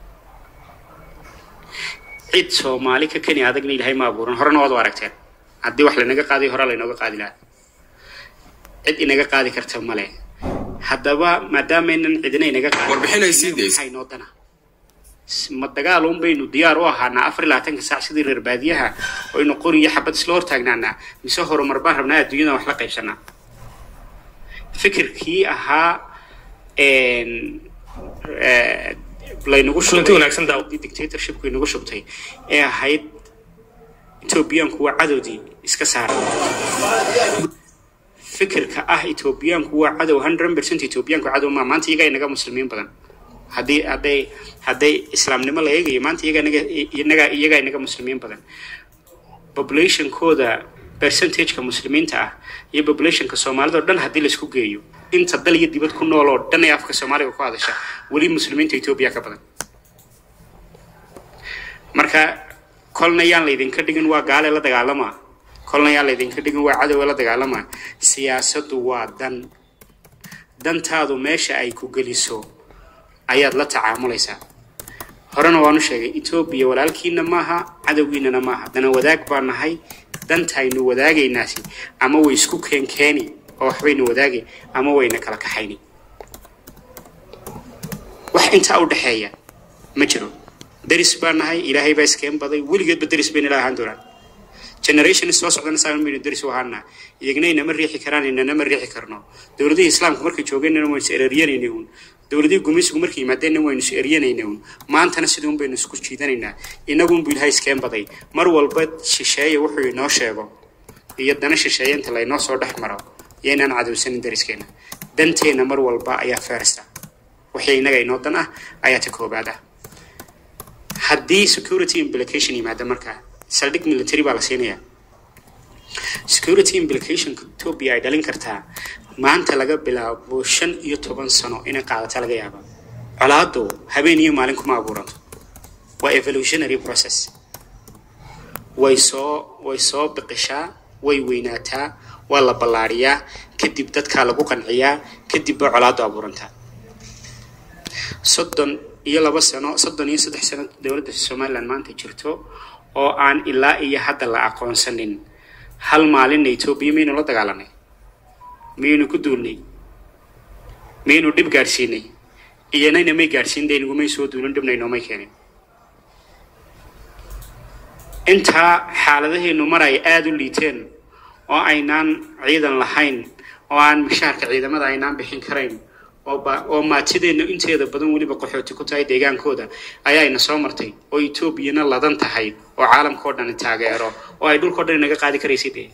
A: cid soomaali ka keni adagna ilaahay ma abuuran horena waad u aragteen haddii wax lanaga qaadayo hore laynooga qaadi lahaa cid inaga qaadi karta male haddaba maadaameynan cidina inaga qaadin
B: Warbixin ay sii daysay.
A: maxay noo dana ma dagaal un baynu diyaar u ahaanaa afar iyo labaatanka saac sidii reer baadiyaha oynu qori iyo xabad isla hortaagnaanaa mise horumar baan rabnaa adduunyada wax la qaybsanaa fikirkii ahaa een, eh, laynagu
G: Kulanti wanaagsan daaw.
A: shubay dictatorshipku inagu shubtay ee ahayd etoobiyaanku waa cadowdii iska saaray fikirka ah etoobiyaanku waa cadow hundred percent etoobiyaanku cadow maa maanta iyagaa inaga muslimiin badan haddii hadday hadday islaamnimo la eegayo maanta iyagaa inaga inaga iyagaa inaga muslimiin badan populationkooda percentageka muslimiinta ah iyo populationka soomaalida oo dhan haddii laisku geeyo inta dal iyo dibad ku nool oo dhan ee afka soomaaliga ku hadasha weli muslimiinta etoobiya ka badan marka kolna yaan laydinka dhigin waa gaale la dagaalamaa kolna yaan laydinka dhigin waa cadowe la dagaalamaa siyaasaddu waa dan dantaadu meesha ay ku geliso ayaad la tacaamulaysaa horena waanu sheegay etoobiya walaalkiina maaha cadowgiinana maaha dana wadaag baa nahay dantaynu wadaagaynaasi ama way isku keenkeeni oo waxbaynu wadaagay ama wayna kala kaxayni wax intaa u dhexeeya ma jiro deris baa nahay ilaahay baa iskeen baday weligeedba deris bayna la ahaan doonaan generation soo socdana saa maynu deris u ahaana iyagna inama riixi karaan inana ma riixi karno dowladihii islaamku markay joogeenna waynu is ereeryanayna un dowladihii gumaysigu markay yimaadeenna waynu is eryanayna un maantana sidii un baynu isku jiidanaynaa inagunbu ilaahay iskeen baday mar walba shisheeye wuxuu inoo sheego iyo dana shisheeye inta laynoo soo dhex maro iyo inaan cadowsanin deriskeena danteenna mar walba ayaa feersta wixii inaga inoo dan ah ayaa ta koobaad ah haddii security implication yimaada markaa saldhig military baa la siinayaa security implicationka etoobiya ay dhalin kartaa maanta laga bilaabo shan iyo toban sano inay qaadata laga yaaba colaadu habeen iyo maalin kuma abuuranto waa evolutionary process way soo way soo biqishaa way weynaataa waa la ballaariyaa kadib dadkaa lagu qanciyaa kadib ba colaadu abuurantaa soddon iyo laba sano soddon iyo saddex sano dowladda somaliland maanta jirto oo aan ilaa iyo hadda la aqoonsanin hal maalinna etoobiya miyaynu la dagaalanay miyaynu ku duulnay miyaynu dhib gaadhsiinay iyanayna may gaadhsiin dee nagumay soo duulin dhibna inoomay keenin intaa xaaladaheenu mar ay aada u liiteen oo aynaan ciidan lahayn oo aan mishaarka ciidamada aynaan bixin karayn oo ba oo maatideenna inteeda badan weliba qaxooti ku tahay deegaankooda ayaayna soo martay oo etoobiyana ladan tahay oo caalamka oo dhan taageero oo ay dhulkao dhan inaga qaadi karaysay dee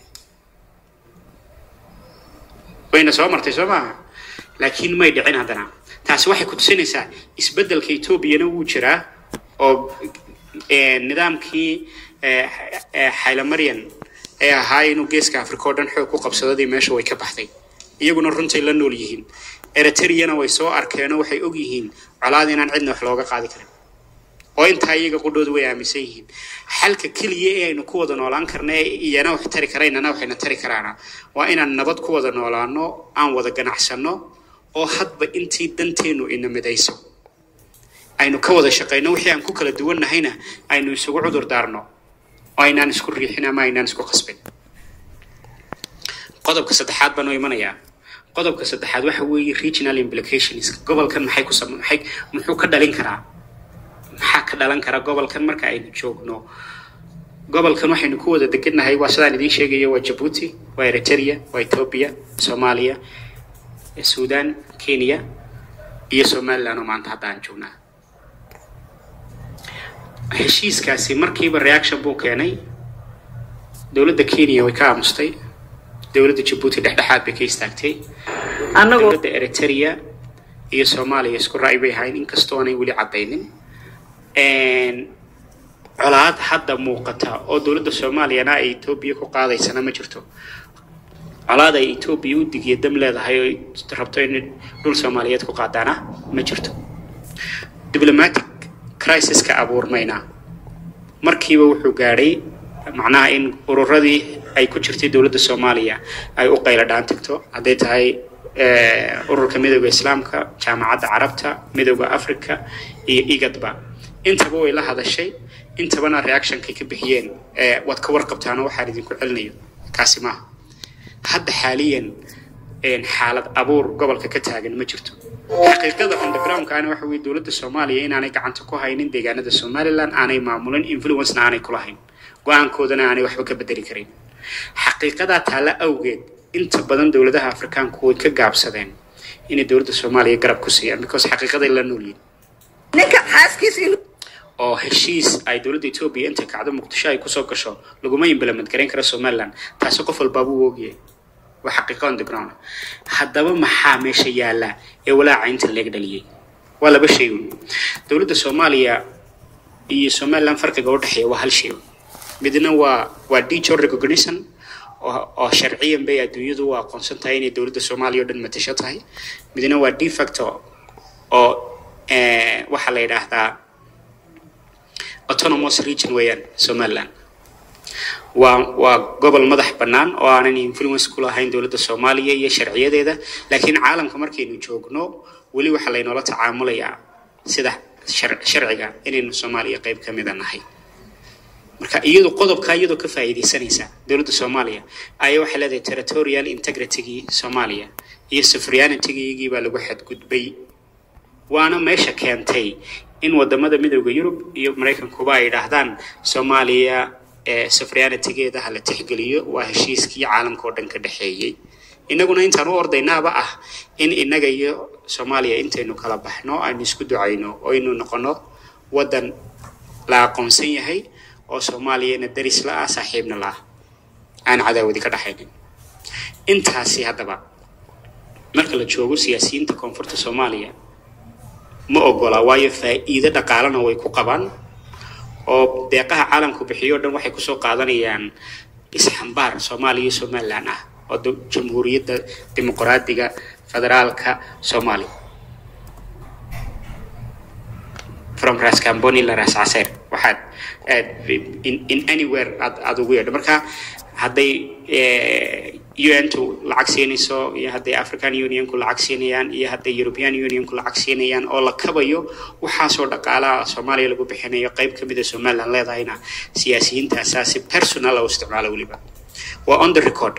A: wayna soo martay soo maaha laakiin may dhicin haddana taasi waxay ku tusinaysaa isbeddelka etoobiyana wuu jiraa oo nidaamkii xaylamaryan ee ahaa inuu geeska africa oo dhan xoog ku qabsadadii meesha way ka baxday iyaguna runtay la nool yihiin eritreyana way soo arkeenoo waxay og yihiin colaad inaan cidna wax looga qaadi karin oo intaa iyaga qudhooda way aaminsan yihiin xalka keliya ee aynu ku wada noolaan karna ee iyana wax tari karaynana waxayna tari karaana waa inaan nabad ku wada noolaano aan wada ganacsanno oo hadba intii danteennu ina midayso aynu ka wada shaqayno wixii aan ku kala duwannahayna aynu isugu cudur daarno oo aynaan isku riixin ama aynaan isku qasbin qodobka saddexaad baan u imanayaa qodobka saddexaad waxa weeye regional implications gobolkan maxay ku sam maxay muxuu ka dhalin karaa maxaa ka dhalan kara gobolkan marka aynu joogno gobolkan waxaynu ku wada degannahay waa sidaan idiin sheegaya waa jabuuti waa eritrea waa ethiopia soomaaliya sudan kenya iyo somaliland oo maanta hadda aan joognaa heshiiskaasi markiiba reaction buu keenay dowladda kenya way ka aamustay dowladda jabuuti dhexdhexaad bay ka istaagtay dowladda eritrea iyo soomaaliya isku ra'y bay ahayn inkastoo aanay weli caddaynin colaad hadda muuqata oo dowladda soomaaliyana ay etoobiya ku qaadaysana ma jirto colaad ay etoobiya u digiya dam leedahay oo rabto in dhul soomaaliyeed ku qaadaana ma jirto diplomatic crisiska abuurmayna markiiba wuxuu gaadhay macnaha in ururadii ay ku jirtay dowladda soomaaliya ay u qaylo dhaan tagto hadday tahay ururka midooda islaamka jaamacadda carabta midooda africa iyo igadba intaba way la hadashay intabana reactionkay ka bixiyeen waad ka warqabtaano waxaan idinku celinayo kaasi maaha hadda xaaliyan xaalad abuur gobolka ka taagan ma jirto xaqiiqada on the groundkaana waxa weye dowladda soomaaliya inaanay gacanta ku haynin deegaanada somaliland aanay maamulin influencena aanay kulahayn go-aankoodana aanay waxba ka bedeli karin xaqiiqadaa taalla awgeed inta badan dowladaha afrikaanku way ka gaabsadeen inay dowladda soomaaliya garab ku siiyaan because xaqiiqaday la noolyihin oo heshiis ay dowladda etoobiya intay kacdo muqdisho ay kusoo gasho laguma implement garayn kara somaliland taasi qof walbaaba u ogyahay waa xaqiiqa on the ground haddaba maxaa meesha yaalla ee walaaca inta leeg dhaliyey waa laba shay un dowladda soomaaliya iyo somaliland farqiga u dhexeeya waa hal shay un midna waa waa digital recognition oo sharciyan bay adduunyadu u aqoonsan tahay inay dowladda soomaaliya oo dhan matasho tahay midna waa de facto oo waxaa la yidhaahdaa autonomous region weeyaan somaliland waa waa gobol madax bannaan oo aanan influence ku lahayn dowladda soomaaliya iyo sharciyadeeda laakiin caalamka markaynu joogno weli waxaa laynoola tacaamulayaa sida sharciga inaynu soomaaliya qayb ka mida nahay marka iyadu qodobkaa iyadoo ka faa'iidaysanaysa dowladda soomaaliya ayaa waxay leedahay territorial integritygii soomaaliya iyo sovereignitygii baa lagu xadgudbay waana meesha keentay in wadamada midooda yurub iyo maraykankuba ay idhaahdaan soomaaliya sovereignitigeeda ha la tixgeliyo waa heshiiskii caalamka oo dhan ka dhexeeyey innaguna intaan u ordaynaaba ah in innaga iyo soomaaliya intaynu kala baxno aynu isku ducayno oo aynu noqono waddan la aqoonsan yahay oo soomaaliyana daris la ah saaxiibna la ah aan cadaawadi ka dhaxaynin intaasi haddaba marka la joogo siyaasiyiinta koonfurta soomaaliya ma ogola waayo faa'iido dhaqaalena way ku qabaan oo deeqaha caalamku bixiyo o dhan waxay kusoo qaadanayaan isxambaar soomaaliya iyo somaliland ah oo jamhuuriyadda dimuqraadiga federaalka soomaaliya from ras camboni ila ras caseer waxaad aad in, in anywhere aad aad ugu yeedho marka hadday un-tu lacag siinayso iyo hadday african unionku lacag siinayaan iyo hadday european unionku lacag siinayaan oo la kabayo waxaasoo dhaqaalaha soomaaliya lagu bixinayo qayb ka mida somaliland leedahayna siyaasiyiintaasaa si personal u isticmaalo weliba waa on the record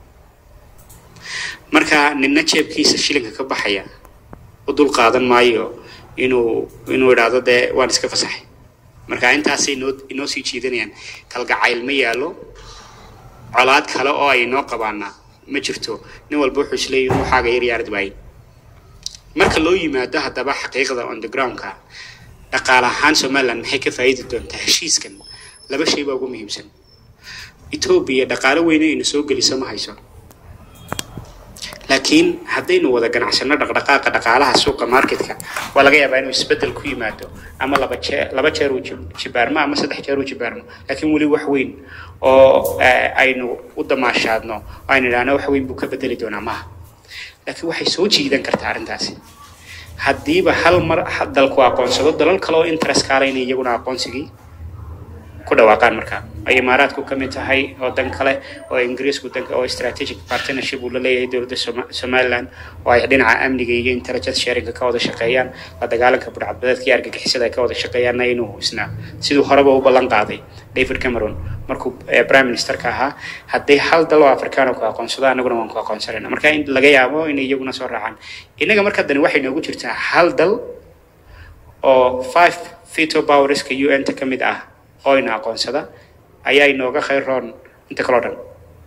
A: marka nina jeebkiisa shilinka ka baxaya u dul qaadan maayo inuu inuu idhaahdo dee waan iska fasaxay marka intaasay inoo inoo sii jiidanayaan kalgacayl ma yaallo colaad kale oo ay noo qabaanaa ma jirto nin walba wuxuu isleeyahy waxaaga yar yaarad waaye marka loo yimaado haddaba xaqiiqda on the groundka dhaqaale ahaan somaliland maxay ka faa'iidi doontaa heshiiskan laba shay baa ugu muhiimsan etoobiya dhaqaale weyne ina soo geliso ma hayso laakiin haddaynu wada ganacsano dhaqdhaqaaqa dhaqaalaha suuqa marketka waa laga yaabaa inuu isbeddel ku yimaado ama laba jeer laba jeer uu jib- jibaarmo ama saddex jeer uu jibaarmo laakiin weli wax weyn oo eh, aynu u damaashaadno oo aynu idhaahno wax weyn buu ka bedeli doonaa maaha laakiin waxay soo jiidan kartaa arrintaasi haddiiba hal mar ha- dalku aqoonsado dalal kale oo interest kaalayna iyaguna aqoonsigii ku dhawaaqaan markaa ay imaaraadku ka mid tahay oo dan kale oo ingiriisku dan oo strategic partnership uu la leeyahay dowladda Soma- somaliland oo ay dhinaca amniga iyo intelligence sharinga ka wada shaqeeyaan la dagaalanka budhcadbadeedka iyo argagixisada ay ka wada shaqeeyaanna inuu isna siduu horeba u ballan qaaday david cameron markuu eh, prime ministerka ahaa hadday hal dal oo afrikaano ku aqoonsado annaguna waan ku aqoonsanayna marka in laga yaabo inay iyaguna soo raacaan innaga marka dani waxay noogu jirtaa hal dal oo five veto powerska un-ta ka mid ah oo ina aqoonsada ayaa inooga khayr roon inta kaloo dhan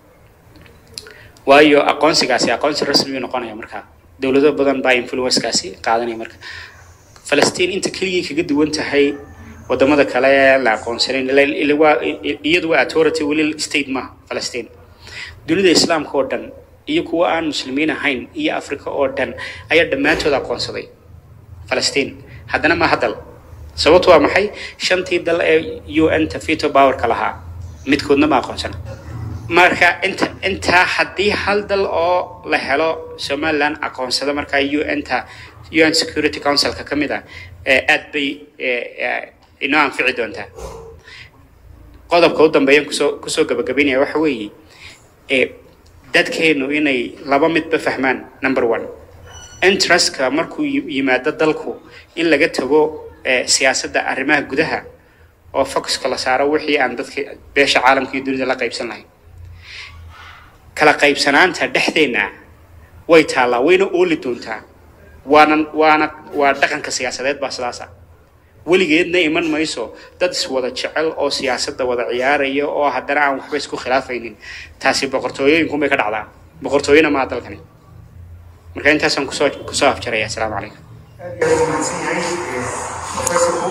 A: waayo aqoonsigaasi aqoonsi rasmi uu noqonaya markaa dowlado badan baa influencekaasi qaadanaya marka falastiin inta keligii kaga duwan tahay wadamada kale ee la aqoonsanayn ila- ila waa i- iyadu waa authority weli state maaha falastiin dunida islaamka oo dhan iyo kuwa aan muslimiin ahayn iyo africa oo dhan ayaa dhammaantood aqoonsaday falastiin haddana ma hadal sababtu waa maxay shantii dal ee un-ta veto powerka lahaa midkoodna ma aqoonsana marka inta intaa haddii hal dal oo la helo somaliland aqoonsada markaa un-ta un security councilka ka mid ah ee aad bay eh, eh, inoo anfici doontaa qodobka u dambeeyan kusoo kusoo gabagabaynaya waxa weeye eh, dadkeenu inay laba midba fahmaan number one interestka markuu yi- yimaado dalku in laga tago eh, siyaasadda arrimaha gudaha oo focuska la saaro wixii aan dadka beesha caalamka iyo dunida la qaybsan lahayn kala qaybsanaanta dhexdeenna way taallaa wayna ooli doontaa waana waana waa dhaqanka siyaasadeed baa sidaasa weligeedna iman mayso dad iswada jecel oo siyaasadda wada ciyaaraya oo haddana aan waxba isku khilaafaynin taasi boqortooyooyinkunbay ka dhacdaa boqortooyona maa dalkani marka intaasaan kusoo kusoo afjaraya asalaamu calaykum
F: aad iyo aad u mahadsan yahay eh, professorku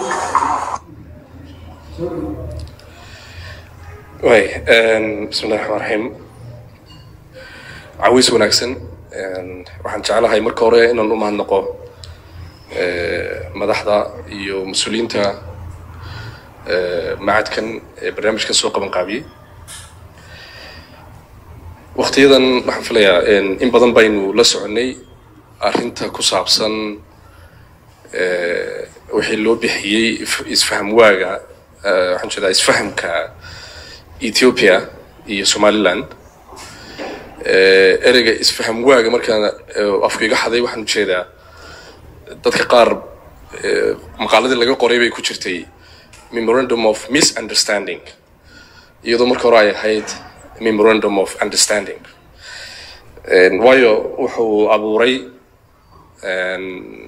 B: way bismi illahi raxmaan raxiim cawiis wanaagsan Een, waxaan jeclahay marka hore inaan u mahadnaqo eh, madaxda iyo mas-uuliyiinta eh, macadkan ee barnaamijkan soo qaban qaabiyey waktiyadan waxaan filayaa een, in badan baynu la soconay arrinta ku saabsan eh, wixii loo bixiyey if- isfaham waaga eh, waxaan jeedaa isfahamka ethiopia iyo somaliland Eh, ereyga isfaham waaga markaan eh, afku iga xaday waxaan ujeedaa dadka qaar eh, maqaaladii laga qoray bay ku jirtay memorandum of misunderstanding iyadoo marka hore ay ahayd memorandum of understanding En, waayo wuxuu abuuray en,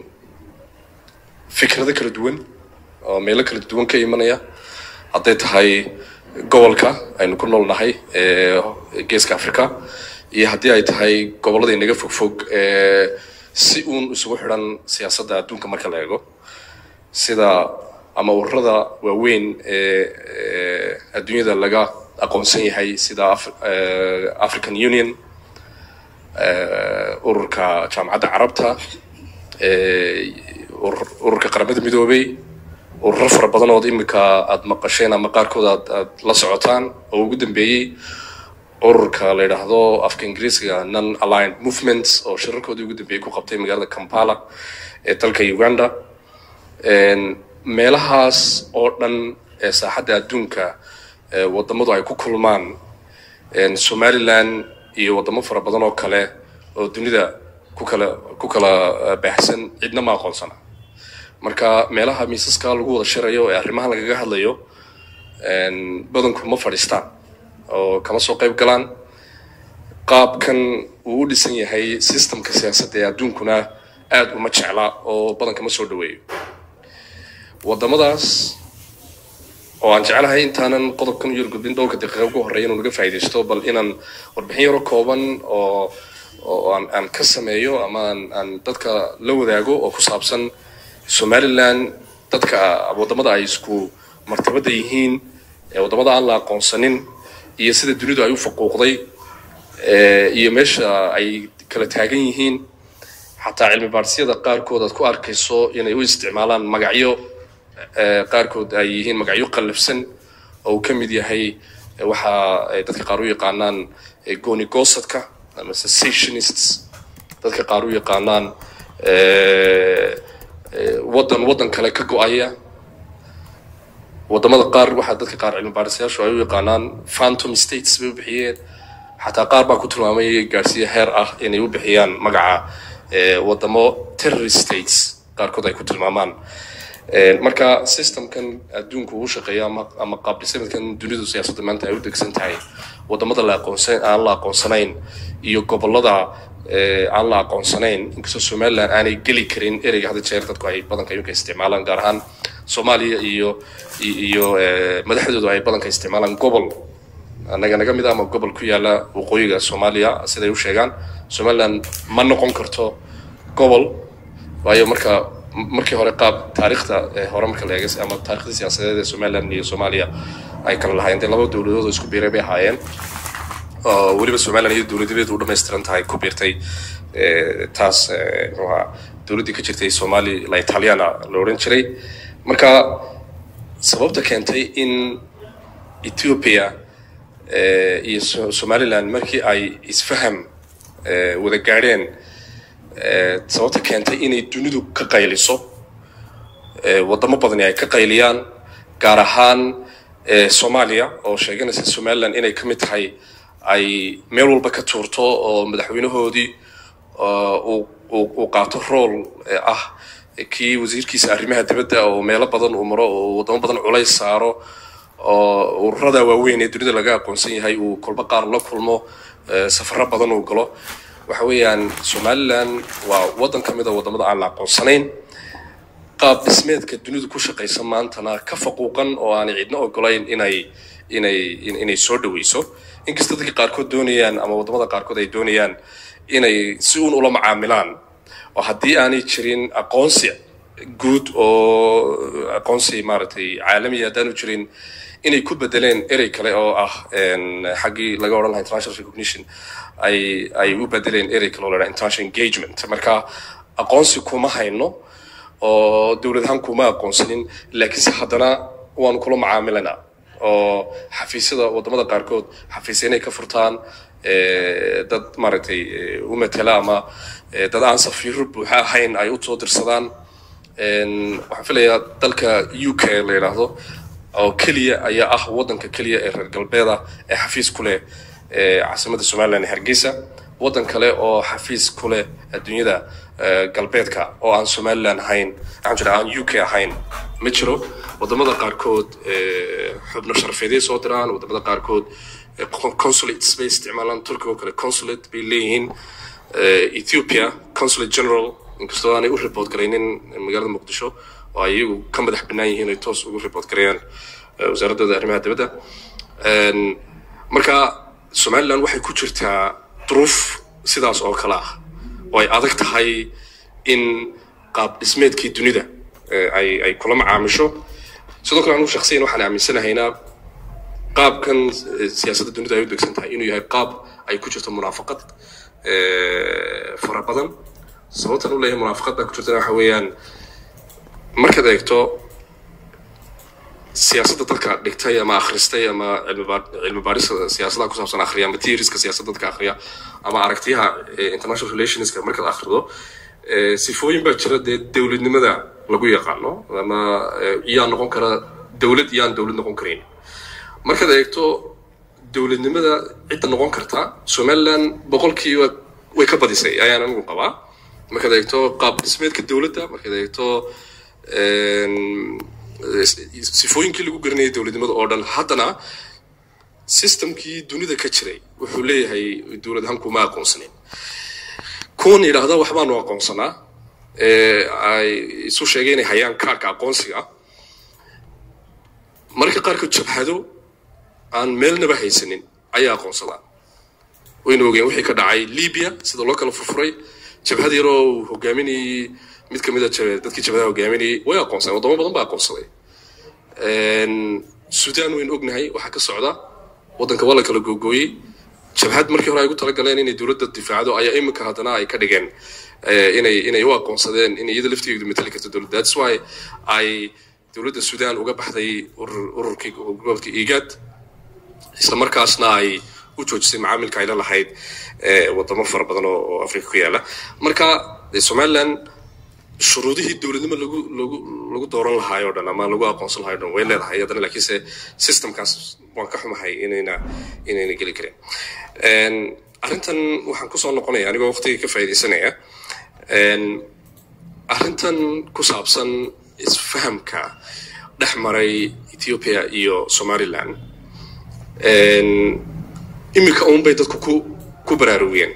B: fikrado kala duwan oo meelo kala duwan ka imanaya hadday tahay gobolka aynu ku nool nahay ee geeska africa iyo haddii ay tahay gobollada inaga fogfog ee si uun isugu xidhan siyaasadda adduunka marka la eego sida ama ururada waaweyn ee ee adduunyada laga aqoonsan yahay sida Af- eh, african union eh, ururka jaamacadda carabta eh, urur- ururka qaramada midoobay ururo fara badan ood imika aada maqasheen ama qaarkood aad aad la socotaan oo ugu dambeeyey ururka la yidhaahdo afka ingiriisiga non aligned movements oo shirarkoodii ugu dambeeyey ku qabtay magaalada kampala ee dalka uganda En, meelahaas oo dhan ee saaxadda adduunka ee wadamadu ay ku kulmaan een, somaliland iyo wadamo fara badan oo kale oo dunida ku kala ku kala eh, baahsan cidna ma aqoonsana marka meelaha miisaska lagu wada shirayo ee arrimaha lagaga hadlayo een, badanku ma fadhiistaan oo kama soo qayb galaan qaabkan uu u dhisan yahay systemka siyaasadda ee adduunkuna aad uma jecla oo badan kama soo dhaweeyo wadamadaas oo aan jeclahay intaanan qodobkan u yargudbin dhowrka daqiiqa ugu horreeya inuu naga faa'iidaysto bal inaan warbixin yaro kooban oo oo aan, aan ka sameeyo ama aan, aan dadka la wadaago oo ku saabsan somaliland dadka wadamada ay isku martabada yihiin ee wadamada aan la aqoonsanin iyo sida dunidu ay u faquuqday ee, iyo meesha ay kala taagan yihiin xataa cilmi baadhisyada qaarkood aad ku arkayso inay u isticmaalaan magacyo ee, qaarkood ay yihiin magacyo qallafsan oo uu ka mid yahay ee, waxa ay dadka qaar u yaqaanaan ee, gooni goosadka ama secessionists dadka qaar u yaqaanaan ee, ee, waddan waddan kale ka go-aya wadamada qaar waxaa dadka qaar cilmi baadhisayaashu ay u yaqaanaan phantom states bay u bixiyeen xataa qaar baa ku tilmaamay gaarsiiya heer ah inay u bixiyaan magaca ee, wadamo terrorist states qaarkood ay ku tilmaamaan Ee, marka systemkan adduunku uu shaqeeya ama, ama qaab dhismeedkan dunidu siyaasadda maanta ay u degsan tahay wadamada la aqoonsan aan la aqoonsanayn iyo gobolada ee, aan la aqoonsanayn inkastoo somaliland aanay geli karin ereyga hadda jeer dadku ay badanka iminka isticmaalaan gaar ahaan soomaaliya iyo iyo iyo, ee, madaxdoodu ay badanka isticmaalaan gobol annaga naga mid ah ama gobol ku yaala waqooyiga soomaaliya siday u sheegaan somaliland ma noqon karto gobol waayo marka markii hore qaab taariikhda ee hore marka la eegay ama taariikhda siyaasadeed ee somaliland iyo soomaaliya ay kala lahaayeen dee laba dowladood oo isku biiray bay ahaayeen oo weliba somaliland iyo dowladadeedu u dhammaystiran tahay ku biirtay ee, taas ee, muxuu ahaa dowladdii ka jirtay somali la italiana la odhan jiray marka sababta keentay in ethiopia ee, iyo So- somaliland markii ay isfaham ee, wada gaadheen ee, sababta keentay inay dunidu ka qayliso ee, wadamo badani ay ka qayliyaan gaar ahaan ee, soomaaliya oo sheeganaysa somaliland inay ka mid tahay ay meel walba ka tuurto oo madaxweynahoodii oo uu- uu uu qaato rool ee ah kii wasiirkiisa arrimaha dibadda oo meelo badan uu maro oo wadamo badan culays saaro oo ururada waaweyn ee dunida laga aqoonsan yahay uu kolba qaar la kulmo ee, safaro badan uu galo waxa weeyaan somaliland waa waddan ka mid a wadamada aan la aqoonsanayn qaab dhismeedka dunidu ku shaqaysa maantana ka faquuqan oo aanay cidna ogolayn inay inay in- inay soo dhaweyso inkasta dadka qaarkood doonayaan ama wadamada qaarkood ay doonayaan inay si uun ula macaamilaan oo haddii aanay jirin aqoonsi guud oo aqoonsi maaragtay caalami haddaanu jirin inay ku bedeleen erey kale oo ah een, xaggii laga odhan lahaa international recognition ay ay u bedeleen erey kale oo la dhaha international engagement marka aqoonsi kuma hayno oo dowlad ahaan kuma aqoonsanin laakiinse haddana waanu kula macaamilanaa oo xafiisyada wadamada qaarkood xafiisya inay ka furtaan ee, dad maaragtay ee, u matala ama ee, dad aan safiiro buuxa ahayn ay u soo dirsadaan Een, waxaan filayaa dalka u k la yidhaahdo oo keliya ayaa ah waddanka keliya ee reer galbeeda ee xafiis ku leh ee caasimadda somaliland ee hargeysa waddan kale oo xafiis ku leh adduunyada ee, galbeedka oo aan somaliland ahayn waxaan jira aan u k ahayn ma jiro wadamada qaarkood ee, xubno sharafeeday soo diraan wadamada qaarkood ee, con- consulates bay isticmaalaan turkiga oo kale consulate bay leeyihiin ee, ethiopia consulate general inkastoo aanay u report garaynin magaalada muqdisho oo ay iyagu ka madax bannaan yihiin ay toos ugu report gareeyaan ee, wasaaradooda arrimaha dibadda Een, marka somaliland waxay ku jirtaa duruuf sidaas oo kale ah oo ay adag tahay in qaab dhismeedkii dunida ee, ay ay kula macaamisho sidoo kale anugu shakhsiyan waxaan aaminsanahaynaa qaabkan eh, siyaasadda dunida ay u degsan tahay inuu yahay qaab ay ku jirto munaafaqad eh, fara badan sababtan u leeyahay munaafaqad baa ku jirtana waxa weeyaan markaad eegto siyaasadda dadka dhigtay ama akhristay ama cilmi baar- cilmi baarista siyaasadaha ku saabsan akhriya ama theorieska siyaasadda dadka akhriya ama aragtiyaha eh, international relationska markaad akhrido eh, sifooyin baa jira dee dowladnimada lagu yaqaano ama eh, yaa noqon kara dowlad iyaan dowlad noqon karayn markaad eegto dowladnimada cidda noqon karta somaliland boqolkiiba way ka badisay ayaan anigu qabaa markaad eegto qaab dhismeedka dowladda markaad eegto een, eh, sifooyinkii lagu garanayay dowladnimada oo dhan haddana systemkii dunida ka jiray wuxuu leeyahay dowlad ahaan kuma aqoonsanin kuwan yidhaahda waxbaanu aqoonsanaa ee ay isu sheegeen inay hayaan kaarka aqoonsiga marka qaarkood jabhado aan meelnaba haysanin ayaa aqoonsadaan wayna ogeen wixii ka dhacay libya sida loo kala furfuray jabhad yaroo uu hogaaminayey mid ka mid a jab- dadkii jabhadaha hogaaminayey way aqoonsadeen wadamo badan baa aqoonsaday Een, sudan waynu ognahay waxaa ka socda waddanka waa la kala googooyey jabhad markii hore ay ugu talagaleen inay dowladda difaacdo ayaa iminka haddana ay ka dhigeen eh, inay inay u aqoonsadeen in iyada laftigeedu matali karto dowladda that's why ay dowladda sudan uga baxday urur- ururkii gobolka igad isla markaasna ay u joojisay macaamilka ay la lahayd eh, wadamo fara badan oo oo afrika ku yaala marka eh, somaliland shuruudihii dowladnimo lagu lagu lagu dooran lahaay oo dhan ama lagu aqoonsan lahaay oo dhan way leedahay haddana laakiinse systemkaas waan ka xumahay inayna inayna geli karin Een, arrintan waxaan kusoo noqonaya anigoo waqtiga ka faa'iidaysanaya Een, arrintan ku saabsan isfahamka dhex maray ethiopia iyo somaliland Een, iminka uun bay dadku ku ku baraarugeen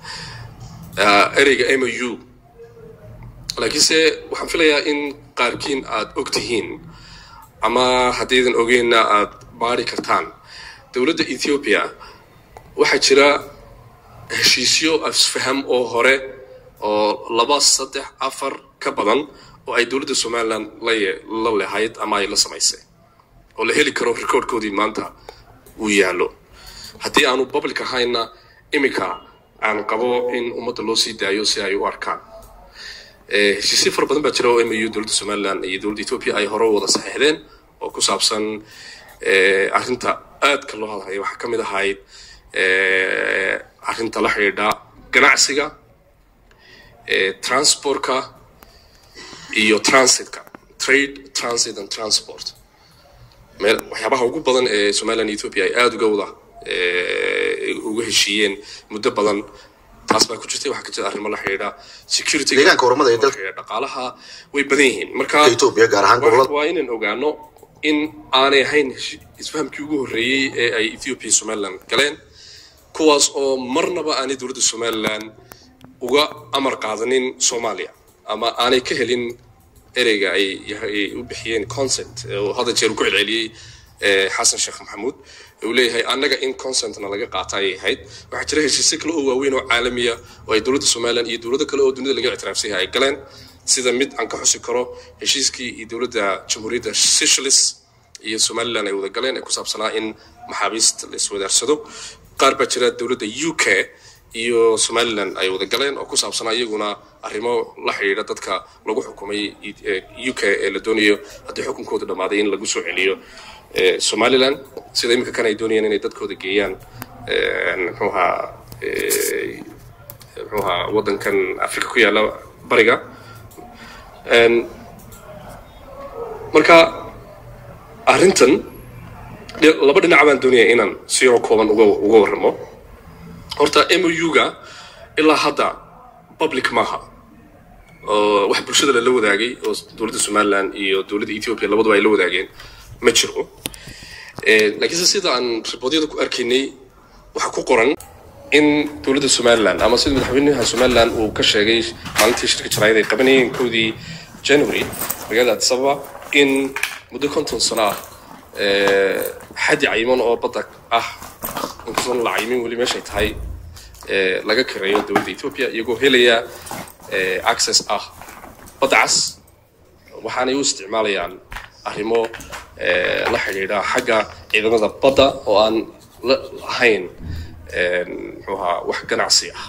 B: Ah, ereyga m u laakiinse waxaan filayaa in qaarkiin aad og tihiin ama haddaydan ogeenna aad baari kartaan dowladda ethiopia waxaa jira heshiisyo isfaham oo hore oo laba saddex afar ka badan oo ay dowladda somaliland la ye- la lehayd ama ay la samaysay oo la heli karo recordkoodii maanta uu yaallo haddii aanu public ahaynna iminka aan qabo in ummadda loo sii daayo si ay u arkaan Eh, heshiisyo fara badan baa jira oo mu dowladda somaliland iyo dowladda ethiopia ay hore u wada saxiixdeen oo ku saabsan eh, arrinta aadka loo hadlayo waxaa ka mid ahayd eh, arrinta la xidhiidha ganacsiga eh, transportka iyo transitka trade transit and transport meel waxyaabaha ugu badan ee somaliland iyo ethiopia ay aada uga wada eh, uga heshiiyeen muddo badan taas baa ku jirtay waxaa ka jira arrimo la xidhiidha security
G: Deegaanka oromada ee dalka-
B: dhaqaalaha way badan yihiin marka
G: Ethiopia gaar ahaan
B: wa-
G: gobolada-
B: waa inaan ogaano in aanay ahayn heshi- isfahamkii ugu horreeyey ee ay ethiopia iyo somaliland galeen kuwaas oo marnaba aanay dowladda somaliland uga amar qaadanin soomaaliya ama aanay ka helin ereyga ay ay u bixiyeen consent oo hadda jeer uu ku celceliyey eh, xasan sheekh maxamuud uu leeyahay annaga in consentna laga qaata ayay ahayd waxaa jira heshiisyo kale oo waaweyn oo caalamiya oo ay dowladda somaliland iyo dowlado kale oo dunida laga ictiraafsan yahay ay galeen sida mid aan ka xusi karo heshiiskii iyo dowladda jamhuuriyadda seychelles iyo somaliland ay wada galeen ee ku saabsanaa in maxaabiist la iswadaarsado qaar baa jira dowladda u k iyo somaliland ay wada galeen oo ku saabsanaa iyaguna arrimo la xidhiidha dadka lagu xukumay u k ee la doonayo haddii xukunkooda dhammaaday in lagu soo celiyo eh, somaliland sida iminka kan ay doonayaan inay dadkooda geeyaan eh, muxuu ahaa eh, muxuu ahaa waddankan afrika ku yaalla bariga Een, marka arrintan dhe- laba dhinac baan doonaya inaan si yaroo kooban uga uga warramo horta mou-ga ilaa hadda public maaha oo wax bulshada lala wadaagay oo dowladda somaliland iyo dowladda ethiopia labaduba ay la wadaageen ma jiro Eh, laakiinse sida aan riboodyada ku arkaynay waxaa ku qoran in dowladda somaliland ama sida madaxweynaha somaliland uu ka sheegay maalintii shirka jaraayad ay qabanayeen kowdii january magaalada addis ababa in muddo konton sano ah eh, xaddi cayiman oo badda ah inkastoon la cayimin weli meeshay tahay eh, laga kareeyo dowladda ethiopia iyagoo helaya eh, access ah badda cas waxaanay u isticmaalayaan arrimo eh, la xidhiidha xagga ciidamada badda oo aan la lahayn eh, muxuu ahaa wax ganacsi ah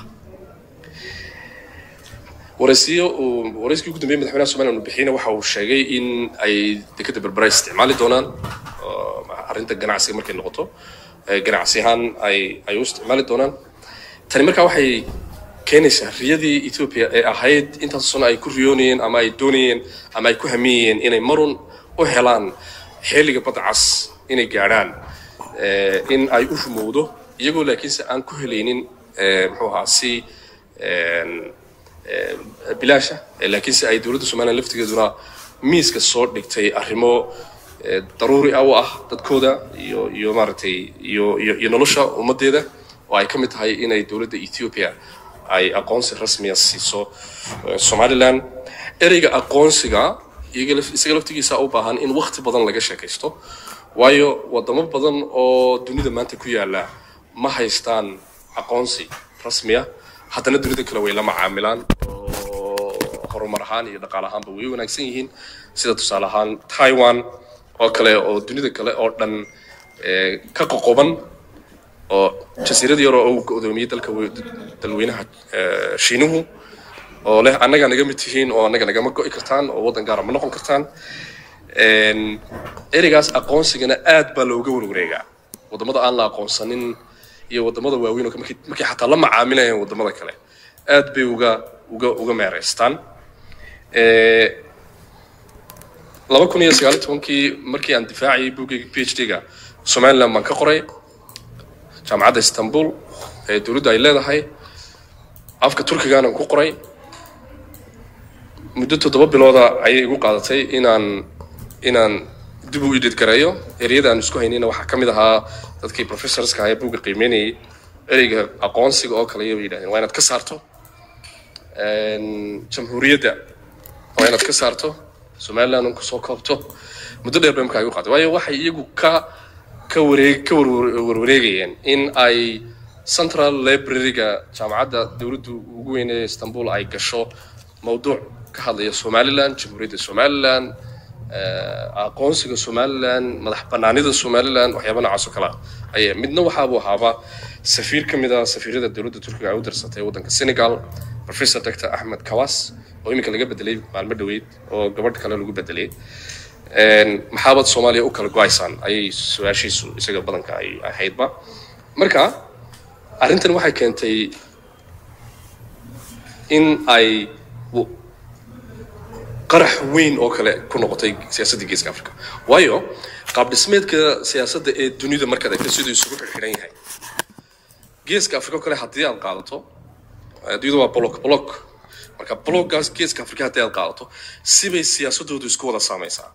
B: waraysiyo uu warayskii ugu dambeeyay madaxweynaha somaliland uu bixiyeyna waxa uu sheegay in ay dekada berbera isticmaali doonaan oo arrinta ganacsiga markay noqoto eh, ganacsi ahaan ay ay u isticmaali doonaan tani markaa waxay keenaysa riyadii ethiopia ee ahayd intaas sano ay ku riyoonayeen ama ay doonayeen ama ay ku hamiyayeen inay marun u helaan xilliga badda cas inay gaadhaan eh, in ay u rumowdo iyagoo laakiinse aan ku helaynin eh, muxuu ahaa si en, eh, bilaasha eh, laakiinse ay dowladda somalilan laftigeeduna miiska soo dhigtay arrimo eh, daruuri ah u ah dadkooda iyo iyo maaragtay iyo iyo iyo nolosha ummaddeeda oo ay ka mid tahay inay dowladda ethiopia ay aqoonsi rasmiya siiso eh, somaliland ereyga aqoonsiga iyaga laf- isaga laftigiisa u baahan in waqti badan laga sheekaysto waayo wadamo badan oo dunida maanta ku yaala ma haystaan aqoonsi rasmiya haddana dunida kale way la macaamilaan oo horumar ahaan iyo dhaqaale ahaanba way wanaagsan yihiin sida tusaale ahaan taiwan oo kale oo dunida kale oo dhan eh, ka qoqoban oo jasiirad yar oo uu go'doomiyey dalka we- dalweynaha eh, shiinuhu oo leh annaga naga mid tihiin oo annaga nagama go'i kartaan oo waddan gaara ma noqon kartaan En, ereygaas aqoonsigana aad baa looga warwareegaa wadamada aan la aqoonsanin iyo wadamada waaweyn oo ka- markay markay xataa la macaamilayaan wadamada kale aad bay uga uga uga meereystaan Eh, laba kun iyo sagaal iyo tobankii markii aan difaacayay buggayga p h d-ga somaliland baan ka qoray jaamacadda istanbul ee dowladdu ay leedahay afka turkigana ku qoray muddo toddoba bilooda ayay igu qaadatay inaan inaan dib u idhid gareeyo ereyada aan isku haynayna waxaa ka mid ahaa dadkii professorska ahaa ee buugga qiimeynayay ereyga aqoonsiga oo kale ayay yidhahdeen waa inaad ka saarto En, jamhuuriyadda waa inaad ka saarto somaliland un kusoo koobto muddo dheer bay markaa igu qaaday waayo waxay iyagu ka ka wareeg ka warwar- warwareegayeen in ay central library-ga jaamacadda dowladdu ugu weyn ee istanbul ay gasho mawduuc ka hadlaya somaliland jamhuuriyadda somaliland eh, aqoonsiga somaliland madax banaanida somaliland waxyaaba noocaas oo kale ah ayay midna waxaabuu ahaaba safiir ka mid ah safiirada dowladda turkiga ay u dirsatay waddanka senegal professor dr axmed kawas oo iminka laga bedelay maalmo dhoweyd oo gabadh kale lagu bedelay En, maxaabad soomaaliya u kala go-aysaan ayay su-aashiisu isaga badanka ay ahaydba marka arrintan waxay keentay in ay w- qarax weyn oo kale ku noqotay siyaasadda geeska africa waayo qaab dhismeedka siyaasadda ee dunida markaad eegto siduu isugu xirxiran yahay geeska africa oo kale haddii aad qaadato adduunyada waa block block marka blockgaas geeska africa haddii aad qaadato sibay siyaasadoodu isku wada saamaysaa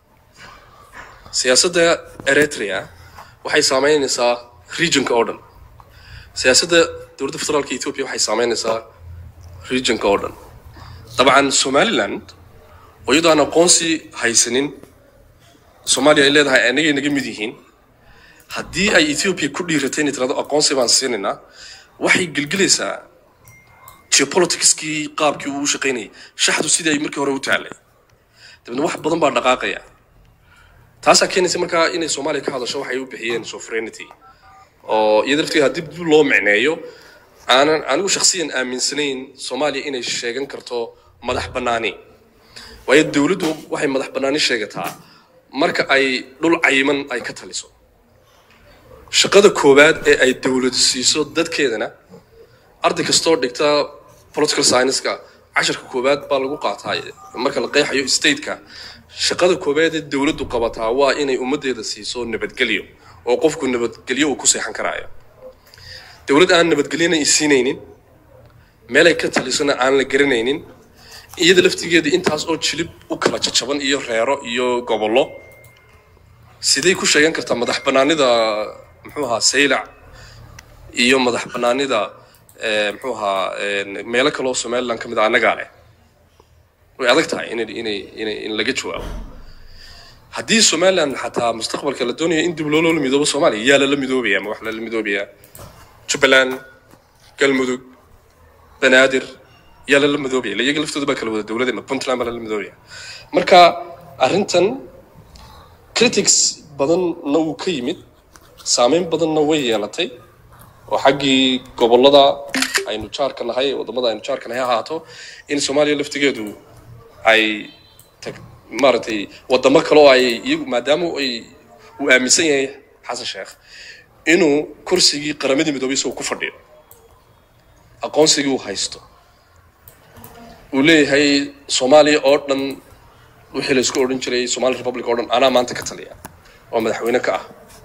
B: siyaasadda eritrea waxay saameynaysaa regionka oo dhan siyaasadda dowladda federaalka ethiopia waxay saameynaysaa regionka oo dhan dabcan somaliland oo iyadoo aan aqoonsi haysanin soomaaliya ay leedahay anagay naga mid yihiin haddii ay ethiopia ku dhiiratay inay tirahdo aqoonsi baan siinaynaa waxay gelgelaysaa geopoliticskii qaabkii uu u shaqaynayay shaxdu sidii ay markii hore u taallay dabeedna wax badan baa dhaqaaqaya taasaa keenaysa markaa inay soomaaliya ka hadasho waxay u bixiyeen sovereignty oo iyada laftigeeda haddii dib loo micneeyo aanan anigu shakhsiyan aaminsanayn soomaaliya inay sheegan karto madax bannaani waayo dowladdu waxay madax bannaani sheegataa marka ay dhul cayiman ay ka taliso shaqada koowaad ee ay dowladu siiso dadkeedana arday kastoo dhigta political science-ka casharka koowaad baa lagu qaataa marka la qeexayo stateka shaqada koowaad ee dowladdu qabataa waa inay ummaddeeda siiso nabadgelyo oo qofku nabadgelyo uu ku seexan karaayo dowlad aan nabadgelyona isiinaynin meelay ka talisona aan la garanaynin iyada laftigeeda intaas oo jilib u kala jajaban iyo reero iyo gobollo sidee ku sheegan kartaa madax bannaanida muxuu ahaa saylac iyo madax bannaanida eh, muxuu ahaa eh, meelo kaloo somaliland ka mid a annagaa leh way adag tahay inay inay inay in laga jawaabo haddii somaliland xataa mustaqbalka la doonayo in dib loola midoobo soomaaliya yaa lala midoobaya ma wax lala midoobayaa jubbaland galmudug banaadir yaa lala midoobaya ila iyaga laftooda baa kala wada dowladda ma puntland baa lala midoobaya marka arrintan critics badanna wuu ka yimid saameyn badanna way yeelatay oo xaggii gobollada aynu jaarka nahay wadamada aynu jaarka nahay ha ahaato in soomaaliya laftigeedu ay tag maaragtay wadamo kale oo ay iyagu maadaama ay uu aaminsan yahay xasan sheekh inuu kursigii qaramadii midoobay isagoo ku fadhiyo aqoonsigii uu haysto uu leeyahay soomaaliya oo dhan wixii la isku odhan jiray somali republic oo dhan anaa maanta ka taliya oo madaxweyne ka ah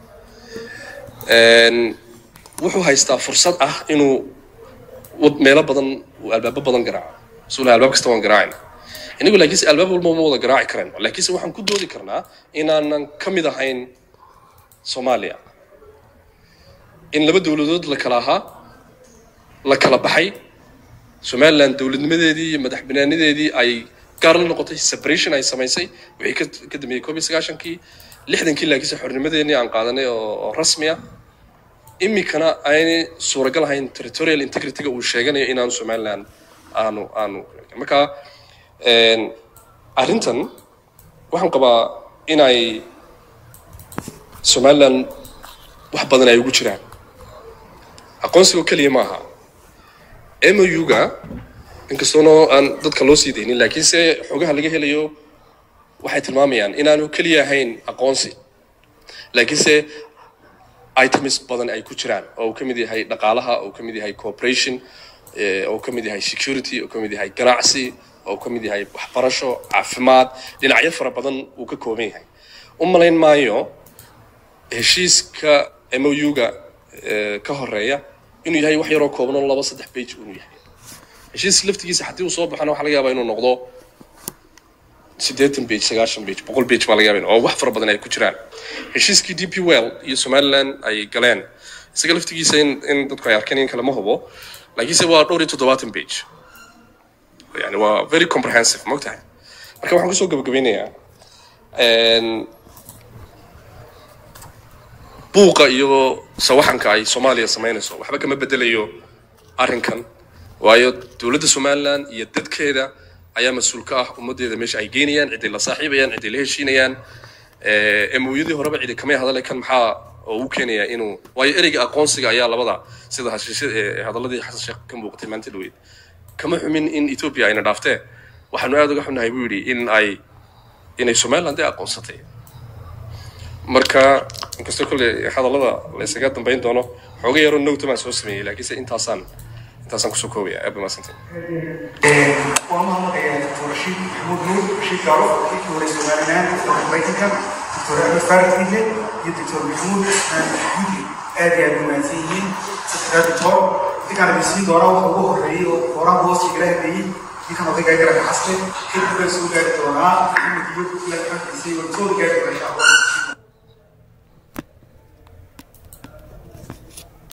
B: Een, wuxuu haystaa fursad ah inuu wad- meelo badan uu albaabo badan garaaco suula albaab kasta waan garaacayna inagu laakiinse albaab walba ma wada garaaci karayno laakiinse waxaan ku doodi karnaa inaanan ka mid ahayn soomaaliya in laba dowladood la kala ahaa la kala baxay somaliland dowladnimadeedii iyo madax banaanideedii ay gaar la noqotay separation ay samaysay wixii ka ka dambeeyey koob iyo sagaashankii lixdankii laakiinse xornimadeenii aan qaadanay oo oo rasmi ah iminkana aynay suuragal ahayn territorial integrityga uu sheeganayo inaanu somaliland aanu aanu marka een, arrintan waxaan qabaa inay somaliland wax badan ay ugu jiraan aqoonsiga oo keliya maaha mou-ga inkastoona aan dadka loo sii daynin laakiinse xogaha laga helayo waxay tilmaamayaan inaanu keliya ahayn aqoonsi laakiinse items badan ay ku jiraan oo uu ka mid yahay dhaqaalaha oo uu ka mid yahay cooperation eh, oo uu ka mid yahay security oo uu ka mid yahay ganacsi oo uu ka mid yahay waxbarasho caafimaad dhinacyo fara badan uu ka kooban yahay u malayn maayo heshiiska mou-ga eh, ka horeeya inuu yahay wax yaroo kooban oo laba saddex page inuu yahay heshiis laftigiisa haddii uu soo baxana waxaa laga yaabaa inuu noqdo siddeetan page sagaashan page boqol page baa laga yaabaa oo wax fara badan ay ku jiraan heshiiskii d p well iyo somaliland ay galeen isaga laftigiisa in, in dadku ay arkeen in kale ma hubo laakiinse waa dhowr iyo toddobaatan page yani waa very comprehensive ma ogtahay marka waxaan kusoo gabagabeynayaa een, buuqa iyo sawaxanka ay soomaaliya samaynayso waxba kama bedelayo arrinkan waayo dowladda somaliland iyo dadkeeda ayaa mas-uul ka ah ummaddeeda meesha ay geynayaan ciday la saaxiibayaan ciday la heshiinayaan emoyadii horeba cidi kamay hadale kan maxaa oo u keenaya inuu waayo ereyga aqoonsiga ayaa labada sida hashiisha ee hadaladii xasan sheekh ka muuqatay maanta dhaweyd kama xumin in ethiopia ayna dhaaftee waxaanu aad uga xunnahay buu yidhi in ay inay somaliland ay aqoonsatay marka inkastoo kolle hadallada la isaga dambayn doono xooga yaroo nowta baan soo sameeyey laakiinse intaasaan intaasaan kusoo koobaya aad baa mahadsantay
F: waa mahadnaqayaa doctor rashiid maxamuud nuur rashiid gaalo kii hore somaliland doctor maraykanka doctor axmed farid idle iyo doctor maxamuud gudi aad iyo aad u mahadsan yihiin saddexdaa doctor ninkaan idin siin doonaa waxa ugu horreeyey oo horaanka hoosta igala hadleeyey ninkan odaygaa garabka xaste kadib baan soo gaari doonaa maxamed iyo ilaa xaggiisa iyo soo gaari doonaa insha allah